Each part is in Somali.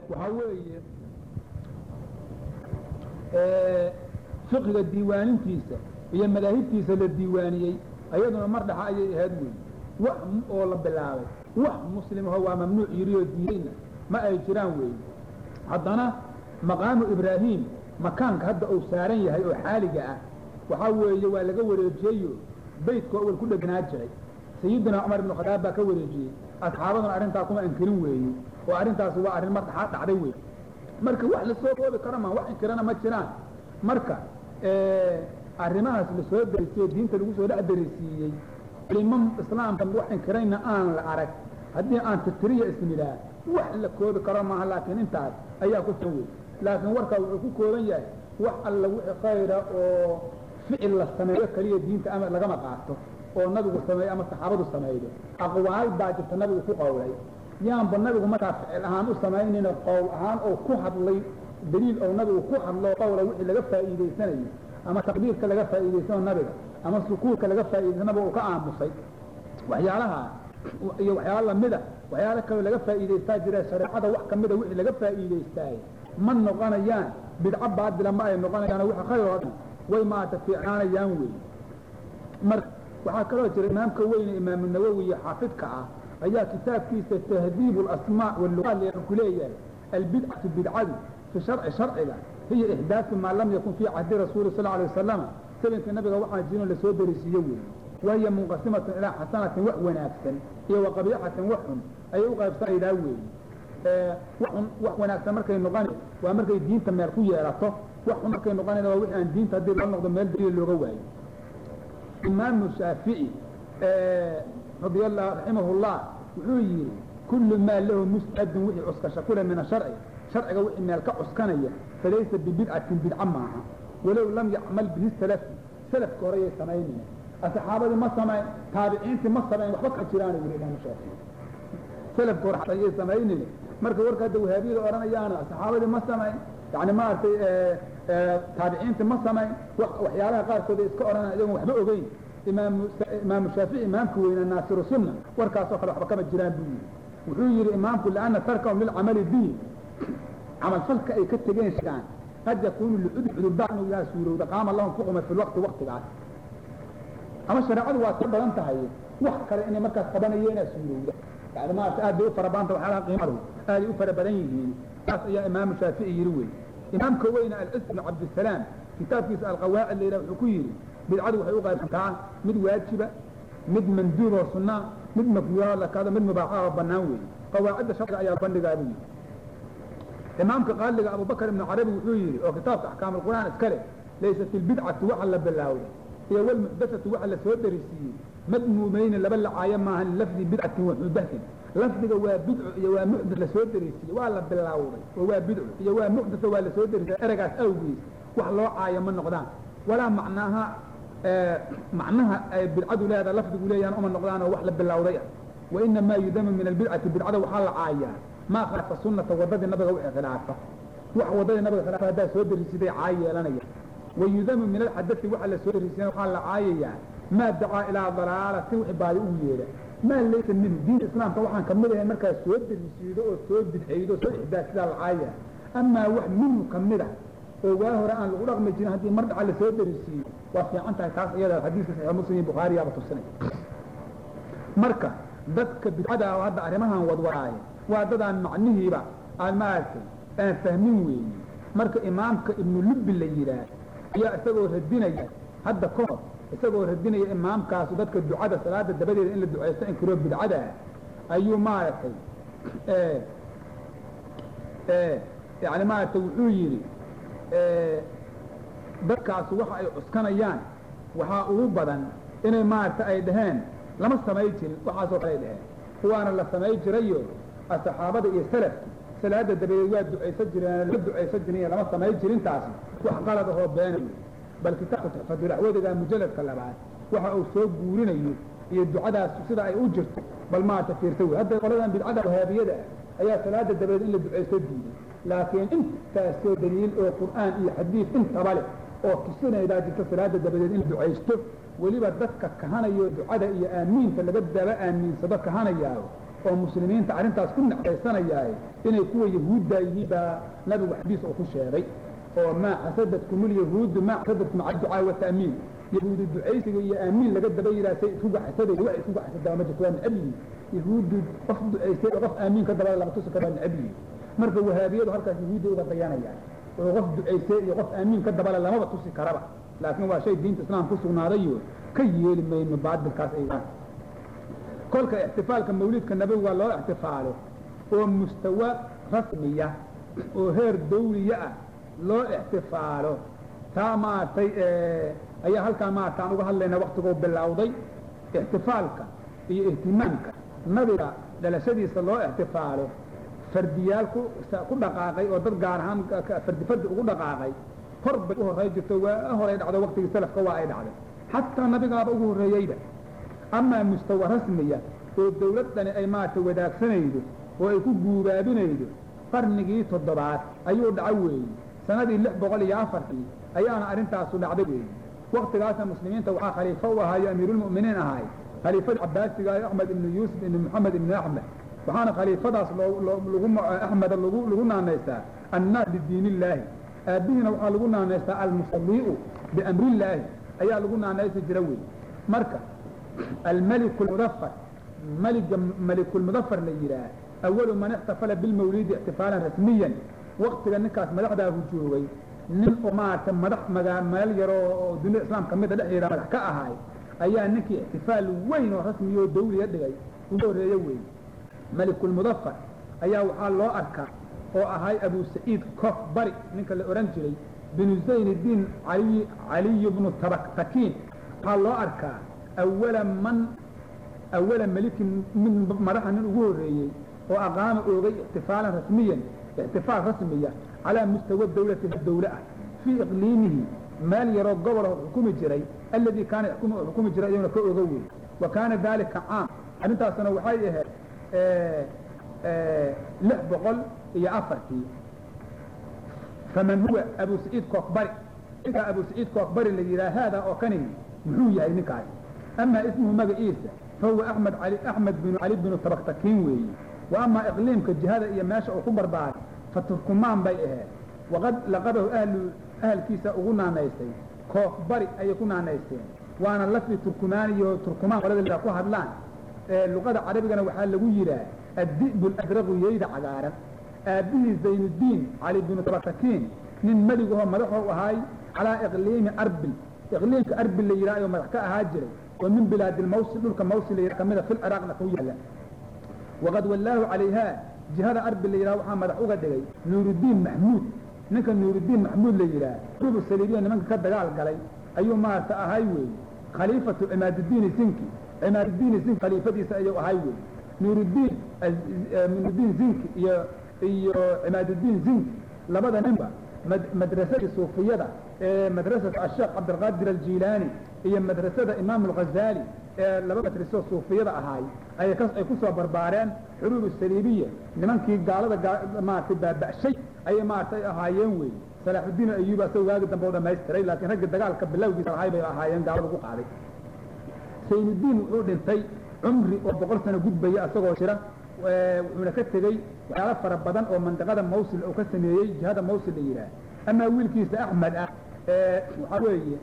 waxaa weeye fiqiga diiwaanintiisa iyo madaahibtiisa la diiwaaniyey ayaduna mar dhaxa ayay ahayd weeye wax oo la bilaabay wax muslimaho waa mamnuuc yidhi oo diidayna ma ay jiraan weeye haddana maqaamu ibraahim makaanka hadda uu saaran yahay oo xaaliga ah waxaa weeye waa laga wareejiyeyo beytka awel ku dheganaa jiray sayidina cumar ibnu khadaab baa ka wareejiyey asxaabaduna arrintaa kuma inkirin weeye oo arrintaasi waa arrin mar dhaxaa dhacday weeye marka wax lasoo koobi karo ma wax inkirana ma jiraan marka arrimahaas lasoo darisiyo diinta lagu soo dhex darisiiyey culimo islaamka wax inkirayna aan la arag haddii aan titiriya ismidhaa wax la koobi karo maaha laakiin intaas ayaa ku tan wey laakiin warkaa wuxuu ku kooban yahay wax alla wixii khayra oo ficil la sameeyo keliya diinta ama lagama qaato oo nabigu sameeyo ama saxaabadu sameeydo aqwaal baa jirta nabigu ku qowlay yaanba nabigu markaa ficil ahaan u samaynayna qowl ahaan oo ku hadlay daliil oo nabigu ku hadlo qowla wixii laga faa'iidaysanayo ama taqdiirka laga faa'iidaysano nabiga ama sukuurka laga faa'iidaysan nabiga uu ka aamusay waxyaalaha iyo waxyaala lamida waxyaala kaloo laga faa'iidaystaa jira shareecada wax kamida wixii laga faa'iidaystaay ma noqonayaan bidco baadila ma ay noqonayaan wixii khayr oo dhan way maarata fiicnaanayaan wey marka waxaa kaloo jira imaamka weyne imaamu nawowi iyo xaafidka ah ayaa kitaabkiisa tahdiib اlasmaa wاluqaat ku leeyahay albidcatu bidcadu fi sharci sharciga hiya ixdaaثu maa lam yakun fii cahdi rasuuli sal alيه wasalama sabinkii nabiga waxaa jirin lasoo darisiiye wey wahiya munqasimatun ilaa xasanatin wax wanaagsan iyo waqabiixatin wax xun ayay u qaybsanaydaa weeye waxun wax wanaagsan markay noqon waa markay diinta meel ku yeelato wax xun markay noqonayna waa wixii aan diinta haddii loo noqdo meel daliil looga waayo imaamu shaafici radia allah raximah llah wuxuu yihi kullu maa lahu mustadun wixii cuskasha kule min asharci sharciga wixii meel ka cuskanaya falaysa bibidcatin bidca maaha walow lam yacmal bihi salafi salafka horeyay samaynaya asxaabadii ma samayn taabiciintii ma samayn waxba ka jiraan yiri imaamu shaafici salafka hore ayay samaynaya marka warka hadda wahaabiyada odhanayaana saxaabadii ma samayn yani maaragtay taabiciintii ma samayn waxyaalaha qaarkood ay iska odhanaya iyagoon waxba ogeyn imaamu imaamu shaafici imaamka weynaa naasiru sunna warkaasoo kale waxba kama jiraan buu yidhi wuxuu yidhi imaamku liana tarkahum lilcamali bihi camalfalka ay ka tegeen sheegaan qad yakunu licudur cudurdaa inuu yaha suurowda qaama lahum fuquma fi lwaqti waqtigaas ama shareecadu waa ka badan tahay wax kale inay markaas qabanayeenaa suurowda yani maarata aad bay u fara badanta waxyaalaha qiimadu aaday u fara badan yihiin saas ayaa imaamu shaafici yidhi wey imaamka weyne alcis bnu cabdisalaam kitaabkiisa alqawaacid layidhah wuxuu ku yidhi bidcadu waxay u qaybsantaa mid waajiba mid manduub oo sunnaa mid makruuha lakado mid mubaaxa oo bannaan weeye qawaacidda sharciga ayaa bandhigaa buu yidhi imaamka qaaliga abubakr ibnu carabi wuxuu yidhi oo kitaabka axkaam alqur'aan iska leh laysat ilbidcatu waxa la bilaawday iyo walmuxdasatu waxa la soo darisiiyey madmuumayni laba lacaayo maaha lilafdi bidcatin wa muxdasin lafdiga waa bidco iyo waa muxdas la soo darisiiyey waa la bilaawday oo waa bidco iyo waa muxdasa waa la soo darisiye eragaas awgiis wax loo caayo ma noqdaan walaa macnaaha macnaha ay bidcadu leedaha lafdigu leeyahan uma noqdaan oo wax la bilawday ah wainamaa yudamu min albidcati bidcada waxaa la caayaa maa khalafa sunata wadadii nabiga wixii khilaafa wax wadadii nabiga khilaafa haddaa soo darisiday caay yeelanaya wayudamu min alxadai waxa la soo darisiya waxaa la caayayaa maa dacaa ilaa dalaalatin wixii baadi u yeedha maa laysa minhu diinta islaamka waxaan kamid ahay markaas soo darisiido oo soo bidcaydo soo ixdaasidaa la caayaya amaa wax minhu kamid ah oo waa hore aan lagu dhaqmi jirin haddii mar dhaca lasoo darisiiyo waa fiican tahay taas iyada xadiiska saxiix muslim iyo bukhaariyaaba tusinay marka dadka bidcada oo hadda arrimahan wadwadaaye waa dadaan macnihiiba aan maaragtay aan fahmin weeye marka imaamka ibnu lubbi la yidhaah ayaa isagoo radinaya hadda ka hor isagoo radinaya imaamkaasu dadka ducada salaada dabadeeda in la ducaysto inkiroo bidcada ayuu maaragtay yani maaragtay wuxuu yidhi dadkaasu waxa ay cuskanayaan waxaa ugu badan inay maaragta ay dhaheen lama samay jirin waxaasoo kale ay dhaheen kuwaana la samay jirayo saxaabada iyo salafki salaada dabadeed waa ducaysan jireen la ducaysan jirin lama samay jirin taasi wax qalad ahoo beena wey bal kitaabka tuxfatulaxwadiga mujalladka labaad waxa uu soo guurinayo iyo ducadaas sida ay u jirto bal maarata fiirta wey hadda qoladan bidcada wahaabiyada ah ayaa salaada dabadeed in la ducaysto diiday laakiin intaasoo daliil oo qur'aan iyo xadiid intaba leh oo tusinaydaa jirta salaada dabadeed in la ducaysto weliba dadka kahanayo ducada iyo aamiinta laga daba aamiinsado kahanayaayo oo muslimiinta arrintaas ku nacbaysanayaaye inay kuwa yahuudda yihiin baa nabigu xadiis oo ku sheegay oo maa xasadadkum ulyahuudu maa xasadadkum cala ducaa wata'miin yahuudu ducaysiga iyo aamiin laga daba yidhaha say isku gaxsaday waxay isku gaxsadaa ma jirto waa necab yihiin yahuuddu qof ducaystay oo qof aamiin ka dabada lama tusi kara waa necab yihiin marka wahaabiyadu halkaas yahuudda uga dayanayaan oo qof ducaystay iyo qof aamiin ka dabale lamaba tusi karaba laakiin waa shay diinta islaam ku sugnaadayo ka yeeli mayno baadilkaas ay kolka ixtifaalka mawlidka nabigu waa loo ixtifaalo oo mustawa rasmiya oo heer dawliya ah loo ixtifaalo taa maaragtay ayaa halkaa maarata aan uga hadlayna waktigoo bilowday ixtifaalka iyo ihtimaamka nabiga dhalashadiisa loo ixtifaalo fardiyaal ku ku dhaqaaqay oo dad gaar ahaan fardi fardi ugu dhaqaaqay hor bay u horey jirto waa horay dhacdo waktigii salafka waa ay dhacday xataa nabigaaba ugu horreeyeyba amaa mustawa rasmiya oo dawlad dhani ay maaragtay wadaagsanaydo oo ay ku guubaabinaydo qarnigii toddobaad ayuu dhaco weeye sanadii lix boqol iyo afartii ayaana arrintaasu dhacday weeye waktigaasna muslimiinta waxaa khaliifo u ahaayo amiiruulmu'miniin ahaay khaliifadii cabaasiga ah axmed ibnu yuusuf ibnu moxamed ibnu axmed waxaana khaliifadaas lagu axmeda lagu lagu naanaystaa annaas bidiin illaahi aabbihiina waxaa lagu naanaystaa almusalii'u biamrillaahi ayaa lagu naanaysi jira wey marka almeliku lmudafar meliga melikulmudafar la yidhaah awalu man ixtafala bilmawlidi ixtifaalan rasmiyan waktiga ninkaas madaxdaahu joogay nin oo maaragtay madax magaa meel yaroo oo dunida islaamka mida dhexdeeda madax ka ahaay ayaa ninkii ixtifaal weyn oo rasmiya oo dawliga dhigay ugu horreeye wey melikulmudafar ayaa waxaa loo arkaa oo ahay abu saciid kof bari ninka la odhan jiray binu zayniddiin ali caliy bnu tabaktakiin waxaa loo arkaa awala man awala melikin mid madaxa nin ugu horreeyey oo aqaama oogay ixtifaalan rasmiyan ixtifaal rasmiya calaa mustawa dawlati dawle ah fii iqliimihi meel yaroo gobola xukumi jiray alladii kaana xukumi jiray iyaguna ka oga wey wa kaana daalika caam arrintaasna waxay ahayd lix boqol iyo afartii faman huwa abu saciid kookbari ninkaa abu saciid kookbari la yidhaha haada oo kani muxuu yahay ninkaas amaa ismuhu magaciisa fahuwa axmed ali axmed binu cali binu tabaktakiin weeye wa amaa iqliimka jihada iyo meesha uu ku barbaaray fa turkumaan bay ahayd waqad laqabahu ahlu ahalkiisa ugu naanaystay kookbari ayay ku naanaysteen waana lafdi turkumaaniyo turkumaan qolada ku hadlaan luqada carabigana waxaa lagu yidhaah addi'bu aladraqu yeyda cagaaran aabbihii zaynuddiin cali binu tabatakiin nin meligahoo madaxou ahaay calaa iqliimi arbil iqliimka arbil la yidhaha ayuu madax ka ahaa jiray oo min bilaadi lmawsil dhulka mawsil la yidhaha kamida fil ciraaqna ku yaalla waqad wallaahu calayhaa jihada arbil la yidhaha waxaa madax uga dhigay nuuruddiin maxmuud ninka nuuruddiin maxmuud la yidhaah rubu saliibiya nimanka ka dagaal galay ayuu maarata ahay weeye khaliifatu cimaaduddiini sinki cimaaduddiini zinki khaliifadiisa ayuu ahay weeye nuuruddiin nuuruddiin zinki iyo iyo cimaaduddiin zinki labada ninba madrasadii suufiyada ee madrasatu asheekh cabdilqaadir aljilaani iyo madrasada imaam alghazaali ee laba madraso suufiyada ahaay ay ay ku soo barbaareen xuruub saliibiya nimankii gaalada maaragtay baaba'shay ayay maaragtay ahaayeen wey salaaxuddiin ayuub asagoo waagi dambe u dhamaystiray laakiin ragga dagaalka bilowgiisa lahay bay ahaayeen gaalada ku qaaday saynuddiin wuxuu dhintay cumri oo boqol sano gudbaya asagoo jira wuxuuna ka tegey waxyaalo fara badan oo mandiqada mawsil uu ka sameeyey jihada mawsil la yidhaah amaa wiilkiisa axmed ah waxaa weeye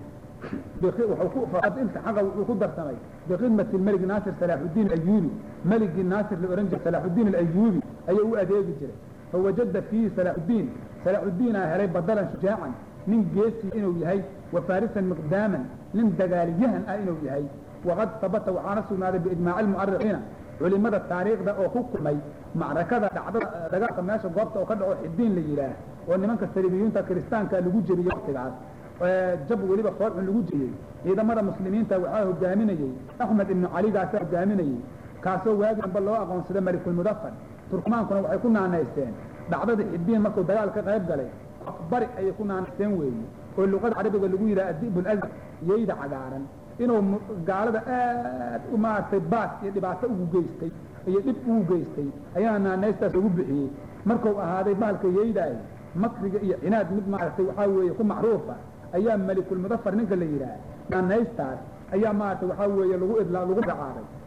iltixaqa wuxuu ku darsamay bikhidmati melig naasir salaaxuddiin ayuubi meligii naasir la odhan jiray salaaxuddiin alayuubi ayuu u adeegi jiray fawajada fiihi salaaxuddiin salaaxuddiinaa helay badalan shujaacan nin geesi inuu yahay wa faarisan miqdaaman nin dagaalyahan ah inuu yahay waqad sabata waxaana sugnaaday biijmaaci almu'arikiina culimada taariikhda oo ku kulmay macrakada dhacdada dagaalka meesha goobta oo ka dhaco xidiin la yidhaah oo nimanka saliibiyuunta kiristaanka lagu jebiyey waktigaas jab weliba foolxun lagu jebiyey ciidamada muslimiinta waxaa hogaaminayey axmed ibnu caligaasa hogaaminayey kaasoo waagi dambe loo aqoonsaday malikulmudafar turkumaankuna waxay ku naanaysteen dhacdadii xidiin markuu dagaal ka qayb galay bari ayay ku naanaysteen weeye oo luqada carabiga lagu yidhaha adib lazar yeyda cagaaran inuu gaalada aad u maaragtay baas iyo dhibaato ugu geystay iyo dhib ugu geystay ayaa naanaystaas ugu bixiyey markuu ahaaday bahalka yeydaay makriga iyo cinaad mid maaragtay waxaa weeye ku macruufa ayaa melikulmudafar ninka la yidhaah naanaystaas ayaa maaragtay waxaa weeye lagu idla lagu magacaabay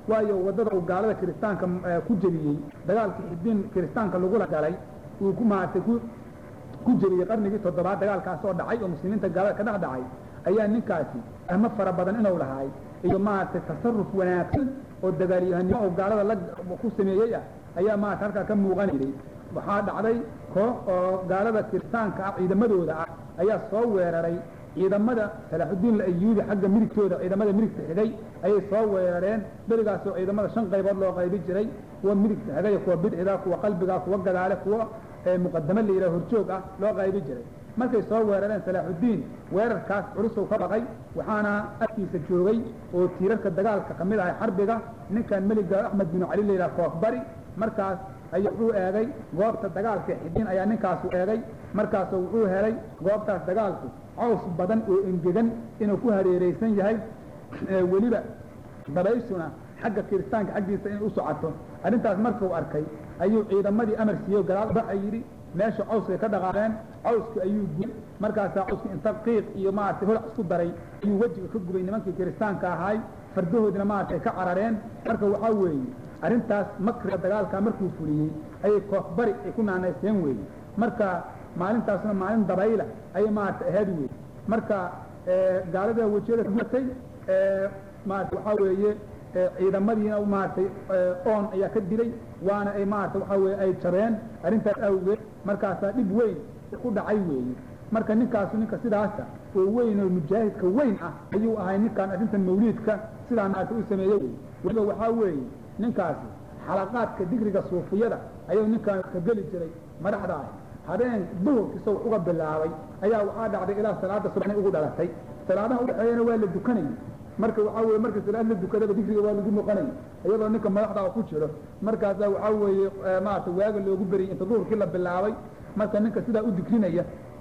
waayo waddada uu gaalada kiristaanka ku jebiyey dagaalka xidiin kiristaanka lagula galay uu ku maaragtay ku ku jebiyey qarnigii toddobaad dagaalkaas oo dhacay oo muslimiinta gaalada ka dhex dhacay ayaa ninkaasi ahmo fara badan inuu lahaay iyo maaragtay tasaruf wanaagsan oo dagaalyahanimo oo gaalada la ku sameeyey ah ayaa maarata halkaa ka muuqanayay waxaa dhacday koox oo gaalada kiristaanka ah ciidamadooda ah ayaa soo weeraray ciidamada salaaxudiin ayuubi xagga midigtooda ciidamada midigta xigay ayay soo weerareen berigaasoo ciidamada shan qaybood loo qaybi jiray kuwa midigta xigay kuwa bidixda kuwa qalbiga kuwa gadaale kuwa muqadamo la yidhaha horjoog ah loo qaybi jiray markay soo weerareen salaaxudiin weerarkaas culusow ka baqay waxaana agtiisa joogay oo tiirarka dagaalka ka mid ahay xarbiga ninkan meliga axmed binu cali la yidhaha koofbari markaas ayuu wuxuu eegay goobta dagaalka xidiin ayaa ninkaasu eegay markaasu wuxuu helay goobtaas dagaalku caws badan oo engegan inuu ku hareeraysan yahay weliba dabayshuna xagga kiristaanka xaggiisa inay u socoto arrintaas markuu arkay ayuu ciidamadii amar siiyo gadaal baxa yidhi meesha cawskay ka dhaqaaqeen cawski ayuu gubay markaasaa cawski inta qiiq iyo maaragtay holac isku daray ayuu wejiga ka gubay nimankii kiristaanka ahaay fardahoodina maaragtay ka carareen marka waxaa weeye arrintaas makriga dagaalkaa markuu fuliyey ayay koox bari ay ku naanayseen weeye marka maalintaasna maalin dabayla ayay maaragtay ahayd weeye marka gaalada wejiyada guatay maarata waxaa weeye ciidamadiina maaragtay oon ayaa ka dilay waana ay maarata waxaa weye ay jabeen arrintaas awgeed markaasaa dhib weyn ku dhacay weeye marka ninkaasu ninka sidaasa oo weyn oo mujaahidka weyn ah ayuu ahay ninkaan arrintan mawliidka sidaa maarata u sameeye wey weliba waxaa weeye ninkaasi xalaqaadka digriga suufiyada ayuu ninkaan ka geli jiray madaxda ah habeen duhurkiisa wax uga bilaabay ayaa waxaa dhacday ilaa salaada subaxnay ugu dhalatay salaadaha udhexeeyana waa la dukanayay marka waxaa weye marka salaad la dukadaba digriga waa lagu noqonaya iyadoo ninka madaxda ku jiro markaasaa waxaa weeye maarata waaga loogu beriyay inta duhurkii la bilaabay marka ninka sidaa u digrinaya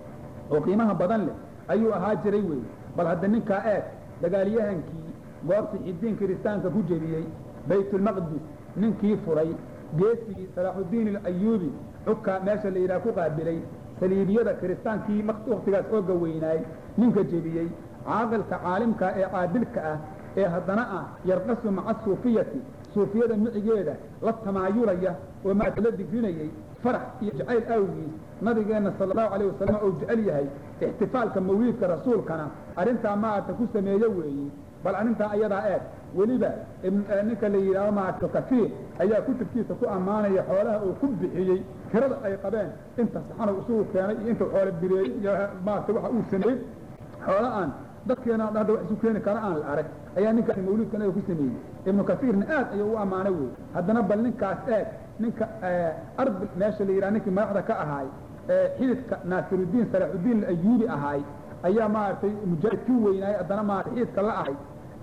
oo qiimaha badan leh ayuu ahaa jiray weeye bal hadda ninkaa eeg dagaalyahankii goobtii xidiin kiristaanka ku jebiyey baytulmaqdis ninkii furay geesigii salaaxudiin alayuubi cugka meesha la yidhaha ku qaabilay saliibiyada kiristaankii waktigaas ooga weynaay ninka jebiyey caaqilka caalimka ee caadilka ah ee haddana ah yarqasu maca suufiyati suufiyada micigeeda la tamaayulaya oo maata la digrinayey farax iyo jacayl awgiis nabigeenna sala allahu calayh wasalam uu jecel yahay ixtifaalka mawliidka rasuulkana arrintaa maarata ku sameeye weeye bal arrintaa ayadaa eeg weliba ninka la yidhaaho maarata kafiir ayaa kutubkiisa ku ammaanaya xoolaha uu ku bixiyey tirada ay qabeen inta saxanow isugu keenay iyo inta xoolo bireeyey iyo maarata waxa uu sameeyey xoola aan dadkeena hadda wax isu keeni kara aan la arag ayaa ninkaasi mawliidkan ku sameeyey ibnu kasiirna aad ayuu u ammaanay wey haddana bal ninkaas eeg ninka arbil meesha la yidhaha ninkii madaxda ka ahaay xididka naasirudiin salaaxudiin ayuubi ahaay ayaa maaragtay mujaahid kii weynaayay haddana maarata xididka la ahay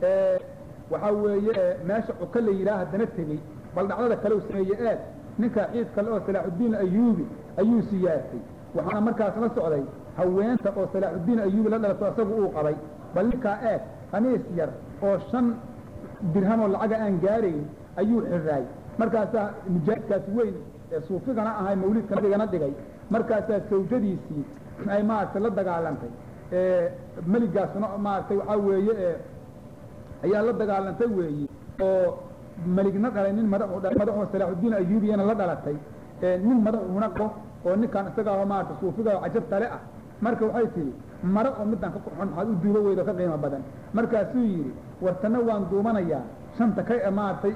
waxaa weeye meesha cuka la yidhaha haddana tegey bal dhacdada kale u sameeye eeg ninka xidid kale oo salaaxudiin ayuubi ayuu siyaasay waxaana markaas la socday haweenta oo salaaxudiin ayuubi la dhalato isagu uu qabay bal ninkaa eeg khamiis yar oo shan dirhamoo lacaga aan gaarayn ayuu xiraay markaasaa mujaahidkaas weyn ee suufigana ahay mawliidka nabigana dhigay markaasaa sawjadiisii ay maaragtay la dagaalantay meligaasna maaragtay waxaa weeye ayaa la dagaalantay weeye oo meligna dhalay nin madaxu dhalay madaxoo salaaxudiin ayuubiyana la dhalatay nin madaxuna qabo oo ninkaan isagaa maarata suufiga oo cajab tale ah marka waxay tihi mare oo midaan ka qurxon maxaad u duuba weydo ka qiimo badan markaasuu yidhi wartana waan duumanayaa shanta ka maaragtay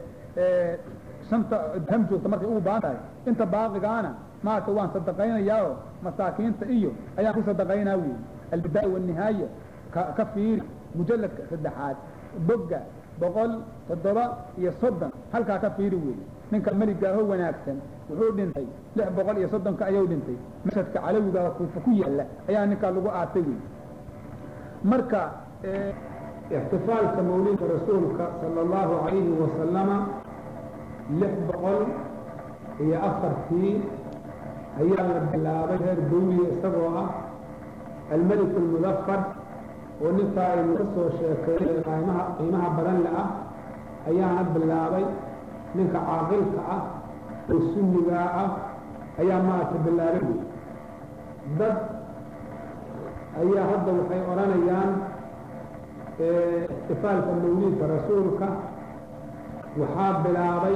shanta dirham joogta markay ugu baahan tahay inta baaqigaana maarata waan sadaqaynayaao masaakiinta iyo ayaan ku sadaqaynaa weyi albidaaya wanihaaya ka fiiri mujalladka saddexaad bogga boqol toddoba iyo soddon halkaa ka fiiri weeye ninka meligaaho wanaagsan wuxuu dhintay lix boqol iyo soddonka ayuu dhintay mashadka calawiga kuufa ku yaalla ayaa ninkaa lagu aatay wey marka ixtifaalka mawliidka rasuulka sala allahu calayhi wasalama lix boqol iyo afartii ayaa la bilaabay reer dawliya isagoo ah almelik almudafar oo ninkaa aynu ka soo sheekeeyay qiimaha qiimaha badan le ah ayaana bilaabay ninka caaqilka ah oo sunnigaa ah ayaa maaragta bilaabay wey dad ayaa hadda waxay odhanayaan ixtifaalka mawliidka rasuulka waxaa bilaabay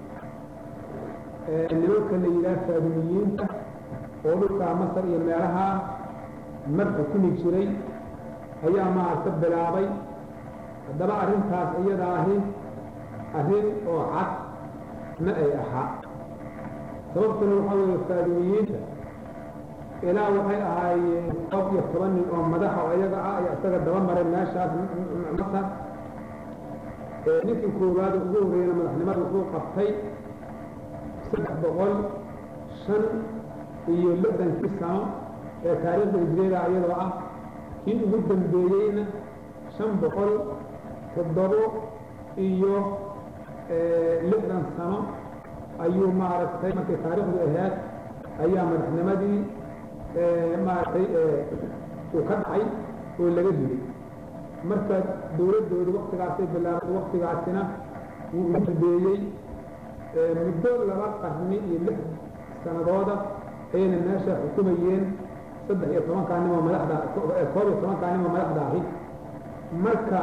nimanka la yidhaha faadumiyiinta oo dhulkaa masar iyo meelahaa mar xukumi jiray ayaa maaragta bilaabay haddaba arrintaas iyada ahi arrin oo cad ma ay ahaa sababtuna waxaa weeye faadumiyiinta ilaa waxay ahaayeen qof iyo toban nin oo madaxa oo iyaga ah ayaa isaga daba maray meeshaas masar ninkii koowaad ugu horreeyana madaxnimada wuxuu qabtay saddex boqol shan iyo lixdankii sano ee taariikhda hijriyada iyadoo ah kii ugu dambeeyeyna shan boqol toddobo iyo lixdan sano ayuu maaragtay markay taariikhdu ahayd ayaa madaxnimadii maaragtay uu ka dhacay oo laga dilay marka dawladdoodu waktigaasay bilaabay waktigaasina wuu ugu dambeeyey muddo laba qarni iyo lix sanadooda ayayna meesha xukumayeen saddex iyo tobankaa nimoo madaxda koob iyo tobankaa nimoo madaxda ahi marka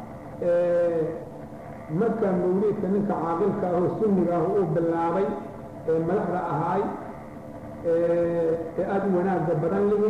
marka mawliidka ninka caaqilka ahoo sunniga ah uu bilaabay ee madaxda ahaay ee aada u wanaagga badan lihi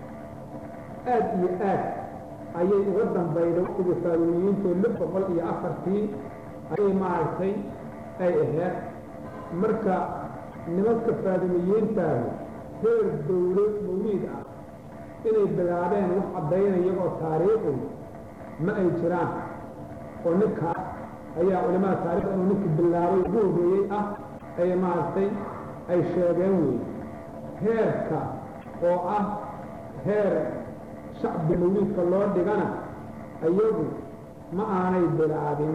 aad iyo aad ayay uga dambayday waqtigii faadumiyiintoo lix boqol iyo afartii ayay maaragtay ay ahayd marka nimanka faadumiyiintaahu heer dawlo mawliid ah inay bilaabeen wax caddaynaya oo taariikhi ma ay jiraan oo ninkaas ayaa culimada taarikhda inuu ninkii bilaabay ugu horreeyey ah ay maaragtay ay sheegeen wey heerka oo ah heer shacbi mawliidka loo dhigana iyagu ma aanay bilaabin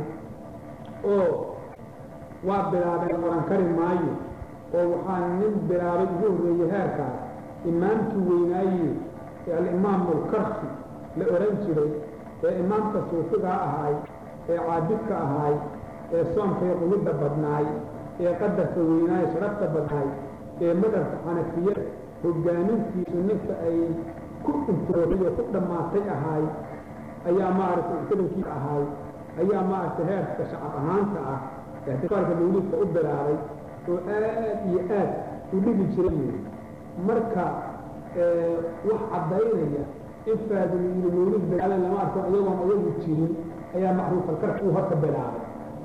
oo waa bilaabeen oran kari maayo oo waxaa nin bilaabay ugu horreeyey heerkaas imaamkii weynaaye ee alimaamu alkarsi la odhan jiray ee imaamka suufigaa ahaay ee caabidka ahaay ee soomkay qulidda badnaay ee qadarka weynaaye sharafta badnaay ee madhabka xanafiyada hoggaamintiisu ninka ay ku intirooday oo ku dhammaatay ahaay ayaa maaragtay ictidankiisa ahaay ayaa maaragtay heerka shacab ahaanta ah ixtifaalka mawliidka u bilaabay oo aad iyo aad u dhigi jiray yiri marka wax caddaynaya in faadumiyiinu mawliid bilaabeen lama arko iyagoon iyagu jirin ayaa macruufalkarka uu horta bilaabay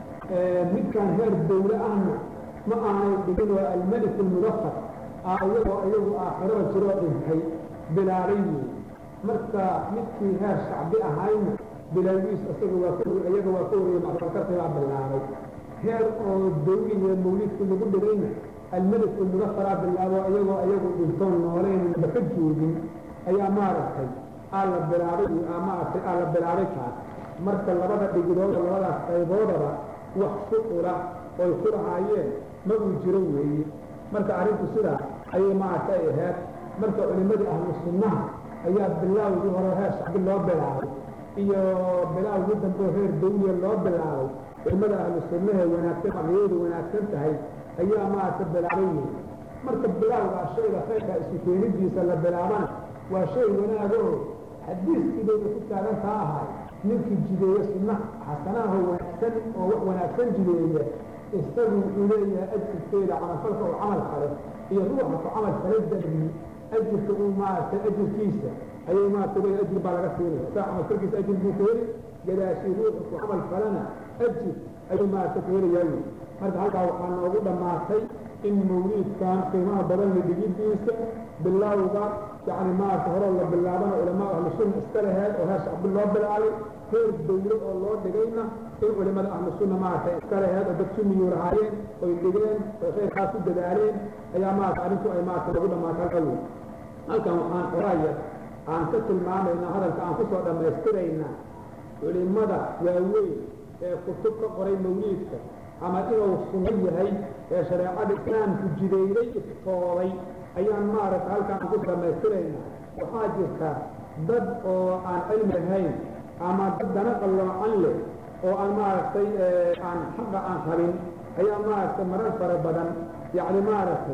midkaan heer dawle ahna ma aanay dhigin oo almelik almudafar ah iyagoo iyagu aakhirada jiroo dhintay bilaabay wey marka midkii heer shacbi ahayna bilaagiis isaga waa iyaga waa ka horreeyey macruufalkarka baa bilaabay heer oo dawli iyo mawliidkii lagu dhigayna almelik almudafaraa bilaabo iyagoo iyagu dhintoon nooleynba ka joogin ayaa maaragtay aa la bilaabay maaragtay aa la bilaabay kaas marka labada dhigidooda labadaas qayboodaba wax shucura oy ku lahaayeen ma uu jiro weeye marka arrinku sidaa ayay maaragta ay ahayd marka culimmadii ahlu sunnaha ayaa bilaawgii hore heer shacbi loo bilaabay iyo bilaawgii dambe heer dawliya loo bilaabay culimmada ahlu sunnahe wanaagsan aqiyadu wanaagsan tahay ayaa maaragta bilaabay wey marka bilaawgaa shayga khayrka isu keenidiisa la bilaabana waa shay wanaagoo xadiiskiibay ku taagantaa ahay ninkii jideeye sunna xasanaha wanaagsan oo wax wanaagsan jideeya isagu wuxuu leeyahay ajirkeeda camalfalka oo camal fale iyo ruuxa ku camal fale darbi ajirka uu maaragtay ajirkiisa ayay maaragtay leeyahay ajir baa laga siinaya saa camalfalkiisa ajir buu ka heli gadaashii ruuxa ku camal falena ajir ayuu maaragtay ka helayaa wey marka halkaa waxaa noogu dhammaatay in mawliidkan qiimaha badan la dhigidiisa bilowga yacni maaragtay horoo la bilaabana culamaa ahlu sunna iska laheed oo heer shacbi loo bilaabay heer dawlo oo loo dhigayna in culimada ahlu sunna maaragtay iska laheed oo dad sunniyuu lahaayeen oy dhigeen oy khayrkaas u dadaaleen ayaa maaragtay arrintu ay maaragtay lagu dhammaatay halka wey halkan waxaan qoraya aan ka tilmaamaynaa hadalka aan kusoo dhammaystiraynaa culimada waaweyn ee kutub ka qoray mawliidka ama inuu sunno yahay ee shareecada islaamku jidayday iftooday ayaan maaragtay halkaan ku dhammaystiraynaa waxaa jirta dad oo aan cilmi lahayn ama dad dana qalloocan leh oo aan maaragtay aan xaqa aan qabin ayaa maaragtay marar fara badan yacni maaragtay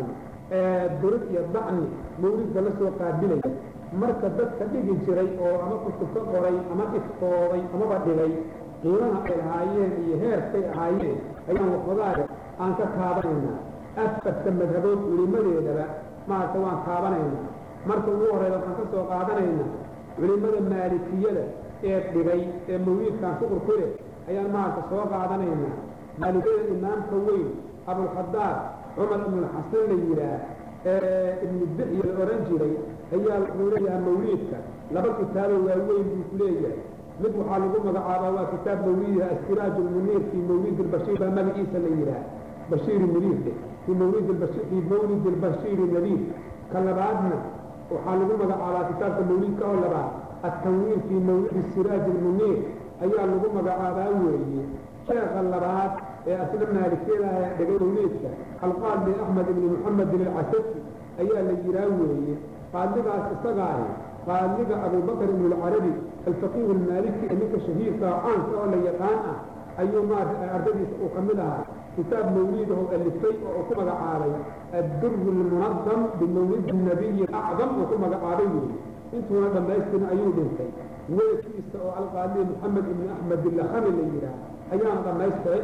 durid iyo dacni mawlidka la soo qaabilaya marka dadka dhigi jiray oo ama kutub ka qoray ama iftooday amaba dhigay qiimaha ay ahaayeen iyo heerkay ahaayeen ayaan waxoogaada aan ka kaabanaynaa afarta madhabood culimadeedaba maaragta waan kaabanaynaa marka ugu horeyda waxaan ka soo qaadanaynaa culimmada maalikiyada ee dhigay ee mawliidkan shuqur ku leh ayaan maaragta soo qaadanaynaa maalikiyada imaamka weyn abulkhadaar cumar ibnulxasan la yidhaah ee ibnu dixya la odhan jiray ayaa wuxuu leeyahay mawliidka laba kitaabo waaweyn buu ku leeyahay mid waxaa lagu magacaabaa waa kitaab mawliidiha astiraaj lmuniir fii mawlid lbashiir baa magaciisa la yidhaah bashiiri muniir de fii mawlid fii mawlid albashiiri nadiir ka labaadna waxaa lagu magacaabaa kitaabka mawlidka oo labaad التنوير في مولد السراج المنير أيها لغو مقعابا ويي شيخ اللبات أسلم مالكيلا دقي مولدك القال لأحمد بن محمد بن العسكي أيها لجراوي قال لك استغاري قال لك أبو بكر بن العربي الفقيه المالكي أنك شهير كعان سؤال يقان أيما أرددي أكملها كتاب مولده اللي وكما علي الدر المنظم بمولد النبي الأعظم وكما عليه intuuna dhammaystin ayuu dhintay weelkiisa oo alqaali moxamed ibni axmed ilakhami la yidhaah ayaana dhammaystiray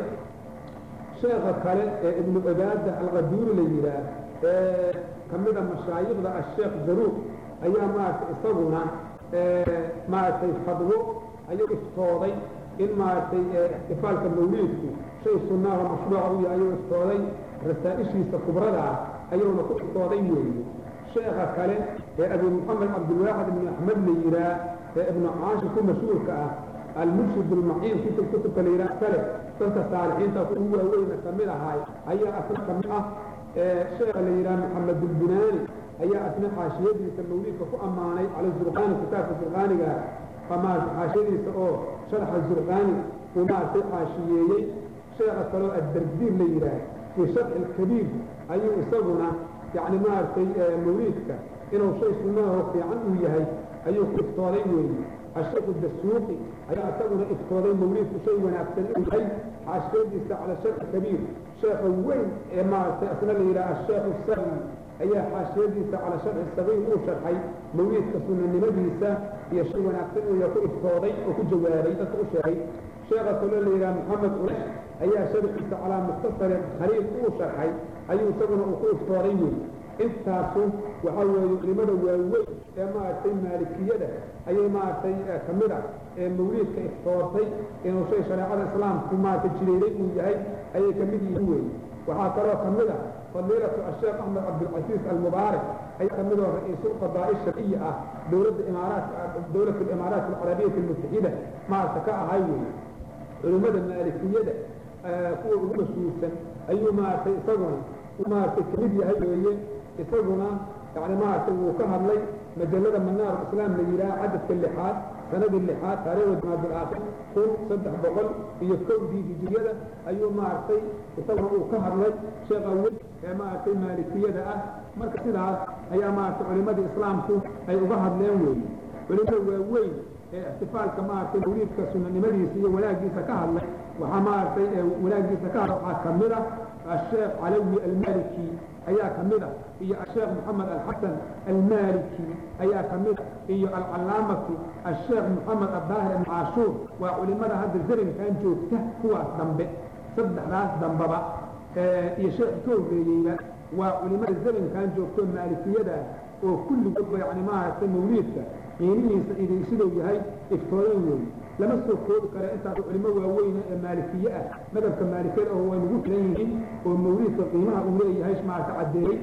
sheekha kale ee ibnu cibaada alqaduuri la yidhaah ee ka mida mashaayikhda asheekh zaruuq ayaa maaragtay isaguna maaragtay fadwo ayuu iftooday in maaragtay ixtifaalka mawliidku shay sunnaaho mashruuca u yahay ayuu iftooday rasaa'ishiisa kubrada ah ayuuna ku iftooday weeye sheekha kale ee abi moxamed cabdilwaaxid ibnu axmed la yihaa ee ibnu caashi ku mashhuurka ah almurshid almaciin kutub kutubka la yihaa kale dadka saalixiinta ugu waaweyna ka mid ahaay ayaa asna ka mid ah sheekha la yihaa maxamed ulbunaani ayaa asna xaashiyadiisa mawliidka ku ammaanay cala zurqaani kitaabka zurqaaniga amaarta xaashiyadiisa oo sharxa zurqaani uu maaragtay xaashiyeeyey sheekha kaloo addardiir la yihaah fii sharxi alkabiir ayuu isaguna يعني ما أرتي موليدك إنه شيء سناه في عنه يهي أيه إفتوضي ويلي الشيخ الدسوقي أي أتقنا إفتوضي موليد شيء ونأكتن إلهي عشان يستع على الشيخ الكبير شيخ وين ما أثنى إلى الشيخ السلم أي حاشية يستع على الشيخ الصغير مو شرحي موليد كسنة النبي هي شيء ونأكتن ويكون إفتوضي وكل جواري أتقشعي شيخ صلى الله إلى محمد قريش أي شرح على مختصر خليل مو شرحي ayuu isaguna uu ku iftooray wey intaasu waxaa weeye culimada waaweyn ee maaragtay maalikiyada ayay maaragtay ka mid a ee mawliidka iftoortay inuu shay shareecada islaamku maaragtay jireeray uu yahay ayay ka mid yihiin weeye waxaa kaloo ka mid a fadiilatu asheekh axmed cabdilcasiis almubaarak ayaa ka mid oo ra-iisul qadaa'i sharciya ah dowladda imaaraat dowlat alimaaraat alcarabiyat almutaxida maaragta ka ahay weeye culimmada maalikiyada kuwa ugu mashhuursan ayuu maaragtay isaguna maaragtay kamid yahay weeye isaguna yani maaragtay wuu ka hadlay majalada manaar islaam la yidhaha cadadka lixaad sanadii lixaad taariikhda jamaadul aakhir kun saddex boqol iyo kowdii hijriyada ayuu maaragtay isaguna uu ka hadlay sheekh awel ee maaragtay maalikiyada ah marka sidaas ayaa maaragtay culimadii islaamku ay uga hadleen weeye culimada waaweyn ee ixtifaalka maaragtay mawliidka sunanimadiisa iyo wanaagiisa ka hadlay waxaa maaragtay wanaagiisa ka hadla waxaa ka mid ah الشيخ علوي المالكي أيا كمدة هي الشيخ محمد الحسن المالكي أيا كمدة هي العلامة الشيخ محمد الظاهر بن عاشور وعلماء هذا الزرن كان جوكته هو دنبه صدح راس دنبابا هي شيخ كوريلا وعلماء الزرن كان جوكته مالكية ده وكل قبة يعني ما موليدك قيمه إذا يسيدوا يهي افتولين lama soo koobi kara intaas culimo waaweyn ee maalikiye ah madhabka maalikiyada oo way nagu filan yihiin oo mawliidka qiimaha uu leeyahay maarata caddeeyey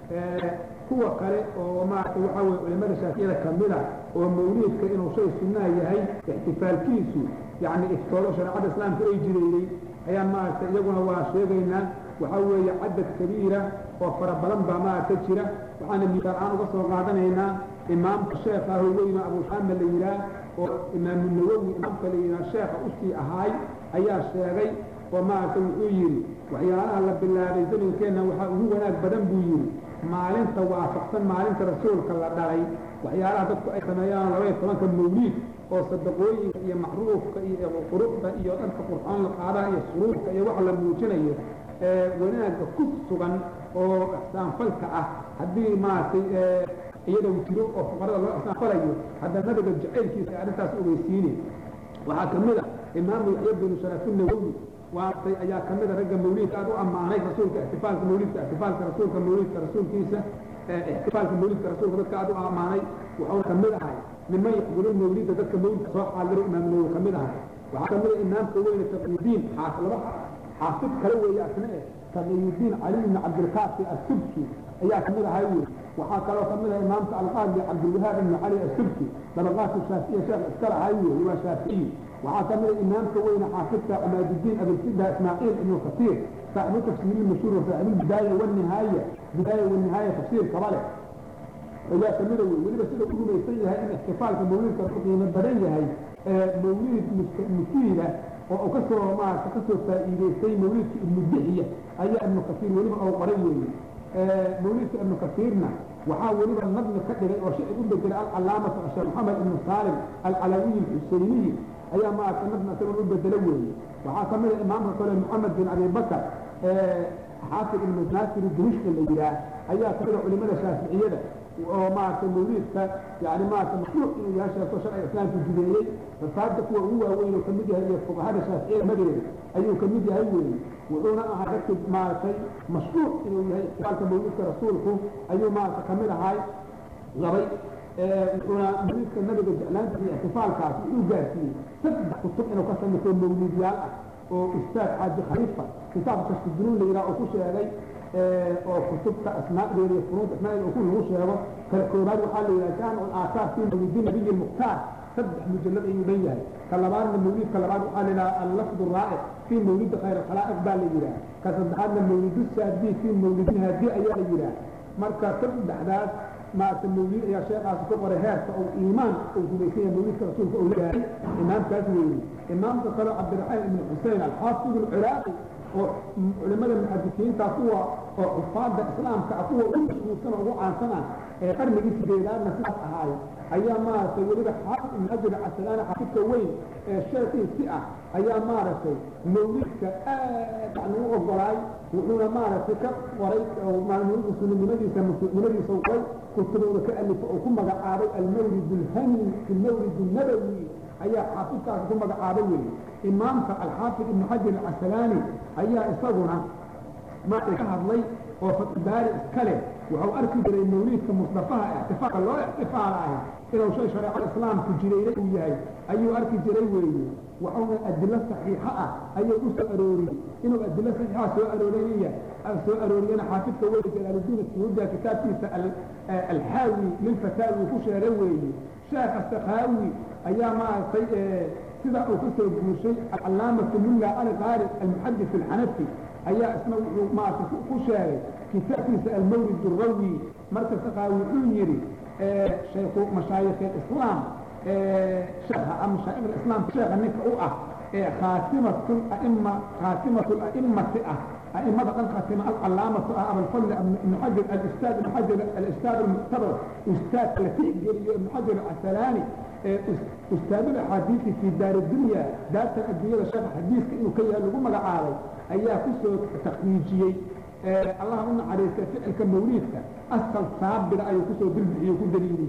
kuwa kale oo maarata waxaa weye culimada shaafiyada kamid a oo mawliidka inuu shay sunnaa yahay ixtifaalkiisu yacni iftoodo shareecada islaamka ay jireeyey ayaan maaragta iyaguna waa sheegaynaa waxaa weeye cadad kabiira oo fara badan baa maaragta jira waxaana misaal aan uga soo qaadanaynaa imaamka sheekh ah oo weyna abuxaame la yidhaah oo imaamu nawowi imaamka la yidhaah sheekha usii ahaay ayaa sheegay oo maaragta wuxuu yidhi waxyaalaha la bilaabay zamankeenna waxaa ugu wanaag badan buu yidhi maalinta waafaqsan maalinta rasuulka la dhalay waxyaalaha dadku ay sameeyaan labaiyo tobanka mawliid oo sadaqooyinka iyo macruufka iyo quruxda iyo dharka qurxoon la qaadaha iyo suruurka iyo wax la muujinayo wanaagga ku sugan oo ixsaanfalka ah haddii maaragtay iyadoo jiro oo fuqarada loo ixsaanfalayo hadda nabiga jacaylkiisa ay arrintaas ogeysiine waxaa ka mid a imaamu yaxya binu sharafi nawowi waatay ayaa ka mida ragga mawliidka aad u ammaanay rasuulka ixtifaalka mawliidka ixtifaalka rasuulka mawliidka rasuulkiisa ixtifaalka mawliidka rasuulka dadka aad u ammaanay wuxuu ka mid ahay niman yaxduru mawlida dadka mawlidka soo xaadiro imaam nawowi ka mid ahay waxaa ka mid a imaamka weyne taqiyudiin laba xaafid kale weeye asna eh taqiyudiin cali ibni cabdilkaafi asubki ayaa ka mid ahay wey waxaa kaloo ka mid ah imaamka alqaadi cabdilwahaab ibni cali asubki dabaqaadka shaafiya sheekh iskala ahay wey waa shaafici waxaa ka mid a imaamka weyne xaafidka cimaadudiin abilfida ismaaciil ibnu kasiir saaxibu tafsiiri mashhuur saaxibu bidaaya wanihaaya bidaaya wanihaaya tafsiir kaba leh ayaa ka mida wey weliba sida u rumaysan yahay in ixtifaalka mawliidka ku qiimo badan yahay mawliid mufiida oo u kasoo maarata kasoo faa'iidaystay mawliidka ibnu dixiya ayaa ibnu kasiir weliba oo qoray weeye mawliidka ibnu kasiirna waxaa weliba nadmi ka dhigay oo shicib u bedelay alcalaamatu sheekh maxamed ibnu saalim alcalawiyi alxuseyniyi ayaa maarata nadmi isagoon u bedelo weeye waxaa ka mid a imaamka kale moxamed bin abi bakar xaafid ibnu naasir dimishki la yidhaah ayaa ka mid a culimada shaaficiyada oo maaragtay mawliidka yani maarata mashruuc inuu yahay sheeko sharciga islaamku jideeyey rasaabta kuwa ugu waaweyn oo kamid yahay iyo fuqahada shaaficiyada madeeda ayuu kamid yahay weeye wuxuuna ahaa dadki maaragtay mashruuc inuu yahay ixtifaalka mawliidka rasuulku ayuu maarata kamid ahay labay wuxuuna mawliidka nabiga jeclaanta iyo ixtifaalkaas wuxuu gaarsiiyey saddex kutub inuu ka samayso mawliidyaal ah oo ustaad xaaji khaliifa kitaabka sujunuun la yidhaha oo ku sheegay oo kutubta asmaadeeda iyo furuunta asmaadeeda ku lagu sheego kala koobaad waxaa la yidhaha jaamic alaasaar fi mawlidi nabiyi lmukhtaar saddex mujallad ayuu dhan yahay ka labaadna mawlidka labaad waxaa la yidhaha allafdu raa'ic fi mawlidi khayr alkhalaa'iq baa la yidhaha ka saddexaadna mawlidu saadi fi mawlidi haadi ayaa la yidhaha marka saddexdaas maarata mawlid ayaa sheekaasi ku qoray heerka oo iimaan uu rumaysan yahay mawlidka rasuulka uu leeyahay imaamkaas weeye imaamka kale cabdiraxmaan ibnu xusein alxaafid alciraaqi oo culimada muxadisiinta kuwa oo xufaada islaamka ah kuwa ugu mashhuursan oo ugu caansan ah ee qarnigii sideedaadna sidaas ahaay ayaa maaragtay weliba xaafid ibnu xajar casalaani xaafidka weyn ee sheekiisi ah ayaa maaragtay mawlidka aad yani u ogolaay wuxuuna maaragtay ka qoray maalmulidka sunnimadiisa masuucnimadiisa u qoray kutubooda ka alifa oo ku magacaabay almawlid alhani fi mawlid nabawi ayaa xaafidkaasi ku magacaabay weeye imaamka alxaafid ibnu xajar alcasalaani ayaa isaguna maaragtay ka hadlay oo fatbaari iska leh wuxuu arki jiray mawliidka musdafaha ixtifaalka loo ixtifaalahay inuu shay shareecada islaamku jirayna uu yahay ayuu arki jiray weeye wuxuuna adilo saxiixa ah ayuu u soo arooriyey inuu adilo saxiixa soo arooriyaya soo arooriyana xaafidka weye jalaaludiin asuyuudiya kitaabkiisa alxaawi lilfataawi ku sheegay weeye sheekha sakhaawi ayaa maaragtay sida uu ka soo guushay alcalaamatu mulla cali qaari almuxadis alxanafi ayaa isna wuxuu maaragtay ku sheegay kitaabkiisa almawlid alrawi marka sakhaawi wuxuu yidhi shaykhu mashaayikh alislaam sheekha mashaayikh alislaam sheekha ninka u ah ee khaatimatu aima khaatimatu a'immati ah أئمة قد ختم العلامة أبو الفضل ابن حجر الأستاذ ابن حجر الأستاذ المعتبر أستاذ لفيق ابن حجر العسلاني أستاذ الحديث في دار الدنيا دار الدنيا الشيخ حديث إنه كي يلقوا مقعالي أيها كسو تقنيجي الله أن عليك فعل كموليدك أصل صابر أي كسو بالبحي وكو دليلي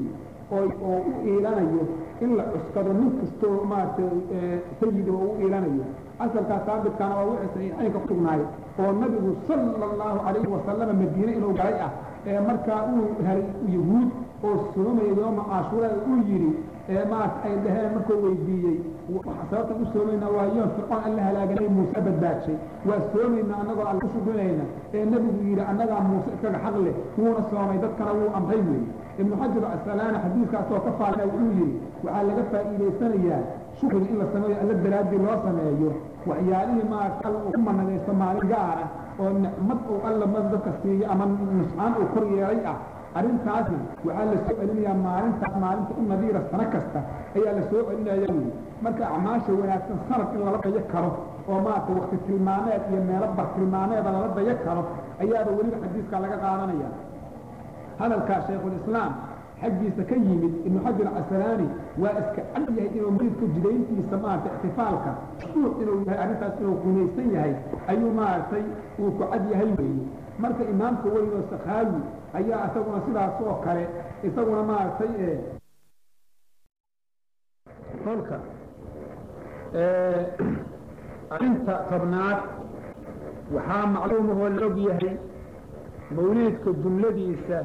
oo u iilanayo in la cuskado nin kastoo maaragtay sayida oo u iilanayo asalkaa saabitkaana waa wixii saxiixaynka ku sugnaay oo nabigu sala allahu calayhi wasalama madiine inuu galay ah ee markaa uu helay yahuud oo soomaya yooma caashuura uu yidhi ee maarata ay dhaheen markuu weydiiyey sababtan u soomaynaa waa yoon fircoon alla halaaganay muuse badbaadshay waa soomaynaa annagoo alla ku shukrinayna ee nebigu yidhi annagaa muuse iskaga xaq leh wuuna soomay dadkana wuu amray weeye ibnu xajar asalaana xadiiskaasoo ka faalna wuxuu yidhi waxaa laga faa'iidaysanayaa shukriga in la sameeyo alla daraaddii loo sameeyo waxyaalihii maarata alla uu ku managaysto maalin gaara oo nicmad uu alla ma dadka siiyo ama nuscaan uu kor yeelay ah arrintaasna waxaa la soo celinayaa maalintaas maalinta u nadiira sano kasta ayaa la soo celinaya weye marka acmaasha wanaagsan sanad in lala dayo karo oo maarata wakti tilmaameed iyo meelo bar tilmaameeda lala dayo karo ayaaba weliba xadiiskaa laga qaadanaya hadalkaa shaykhulislaam xaggiisa ka yimid ibnu xajar casalaani waa iska cad yahay inuu mariidka jidayntiisa maarata ixtifaalka mashruuc inuu yahay arrintaas inuu gumaysan yahay ayuu maaragtay uu ku cad yahay weeye marka imaamka weyn oo sakhaawi ayaa isaguna sidaas oo kale isaguna maaragtay kolka arrinta tobnaad waxaa macluumahoo la og yahay mawliidka jumladiisa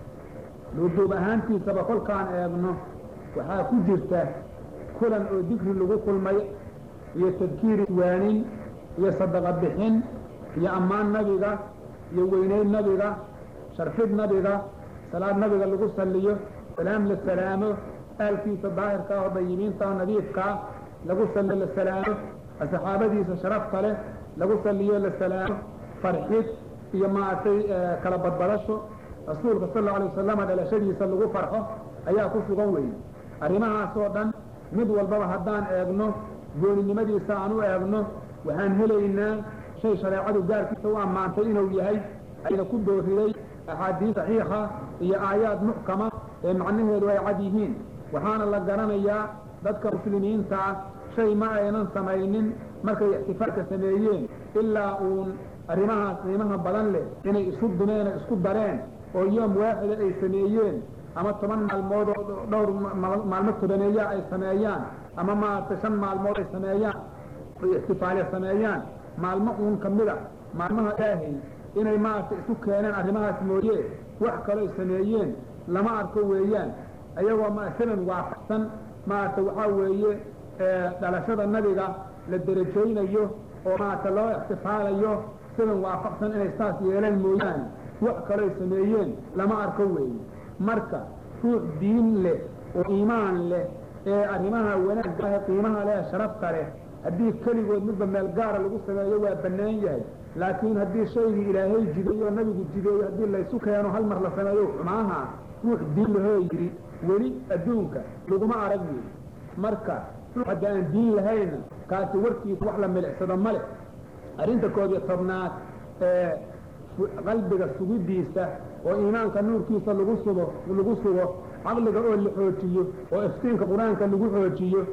duuduub ahaantiisaba kolkaan eegno waxaa ku jirta kulan oo dikri lagu kulmay iyo tadkiiri waanin iyo sadaqa bixin iyo ammaan nabiga iyo weynayn nabiga sharfid nabiga salaad nabiga lagu salliyo salaam la salaamo aalkiisa daahirka oo dayibiinta oo nadiifkaa lagu salliyo la salaamo saxaabadiisa sharafta leh lagu salliyo la salaamo farxid iyo maaragtay kala badbadasho rasuulka sal alla alay wasalama dhalashadiisa lagu farxo ayaa ku sugan weeye arrimahaasoo dhan mid walbaba haddaan eegno gooninimadiisa aan u eegno waxaan helaynaa shay shareecadu gaarkiisa u ammaantay inuu yahay ayna ku dooriday axaadiis saxiixa iyo aayaad muxkama ee macnaheedu ay cad yihiin waxaana la garanayaa dadka muslimiinta ah shay ma aynan samaynin markay ixtifaalka sameeyeen ilaa uun arrimahaas qiimaha badan leh inay isu dumeen oo isku dareen oo yoom waaxida ay sameeyeen ama toban maalmood oo dhowr maalmo tobaneeya ay sameeyaan ama maaragtay shan maalmood ay sameeyaan ay ixtifaaliya sameeyaan maalmo uun ka mida maalmaha ilaahay inay maaragtay isu keeneen arrimahaas mooye wax kaloo ay sameeyeen lama arko weeyaan ayagoo masalan waafaqsan maaragtay waxaa weeye dhalashada nabiga la derajaynayo oo maaragtay loo ixtifaalayo sidan waafaqsan inay saas yeeleen mooyaane wax kaloo ay sameeyeen lama arko weeye marka ruux diin leh oo iimaan leh ee arrimaha wanaagga ah qiimaha leh sharafta leh haddii keligood midba meel gaara lagu sameeyo waa bannaan yahay laakiin haddii shaygii ilaahay jideeyo oo nabigu jideeyo haddii laysu keeno hal mar la sameeyo xumaaha ruux diin lahoo yidhi weli adduunka laguma arag wey marka ruux hadda aan diin lahayna kaasi warkiisa wax la milicsado male arrinta koob iyo tobnaad ee qalbiga sugidiisa oo iimaanka nuurkiisa lagu sugo lagu sugo caqliga oo la xoojiyo oo iftiinka qur-aanka lagu xoojiyo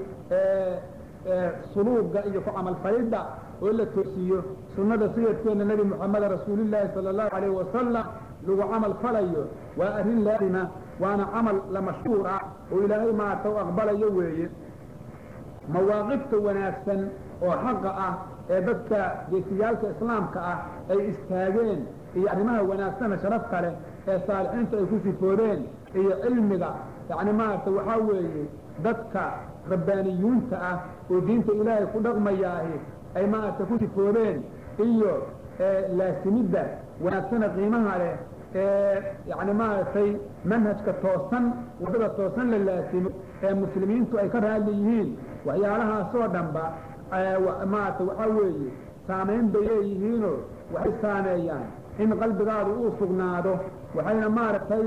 suluuga iyo ku camalfalidda oo la toosiyo sunnada sayidkeena nebi moxameda rasuulillaahi sala allahu calayhi wasalam lagu camal falayo waa arrin laazima waana camal la mashhuur ah oo ilaahay maarata u aqbalayo weeye mawaaqifta wanaagsan oo xaqa ah ee dadka geesiyaalka islaamka ah ay istaageen iyo arrimaha wanaagsana sharafta leh ee saalixiinta ay ku sifoodeen iyo cilmiga yacni maaragta waxaa weeye dadka rabbaaniyuunta ah oo diinta ilaahay ku dhaqmayaahi ay maaragta ku sifoodeen iyo laasimidda wanaagsana qiimaha leh ee yacni maaragtay manhajka toosan waddada toosan la laasimo ee muslimiintu ay ka raadli yihiin waxyaalahaasoo dhanba maarata waxaa weeye saamayn bay leeyihiinoo waxay saameeyaan in qalbigaadu uu sugnaado waxayna maaragtay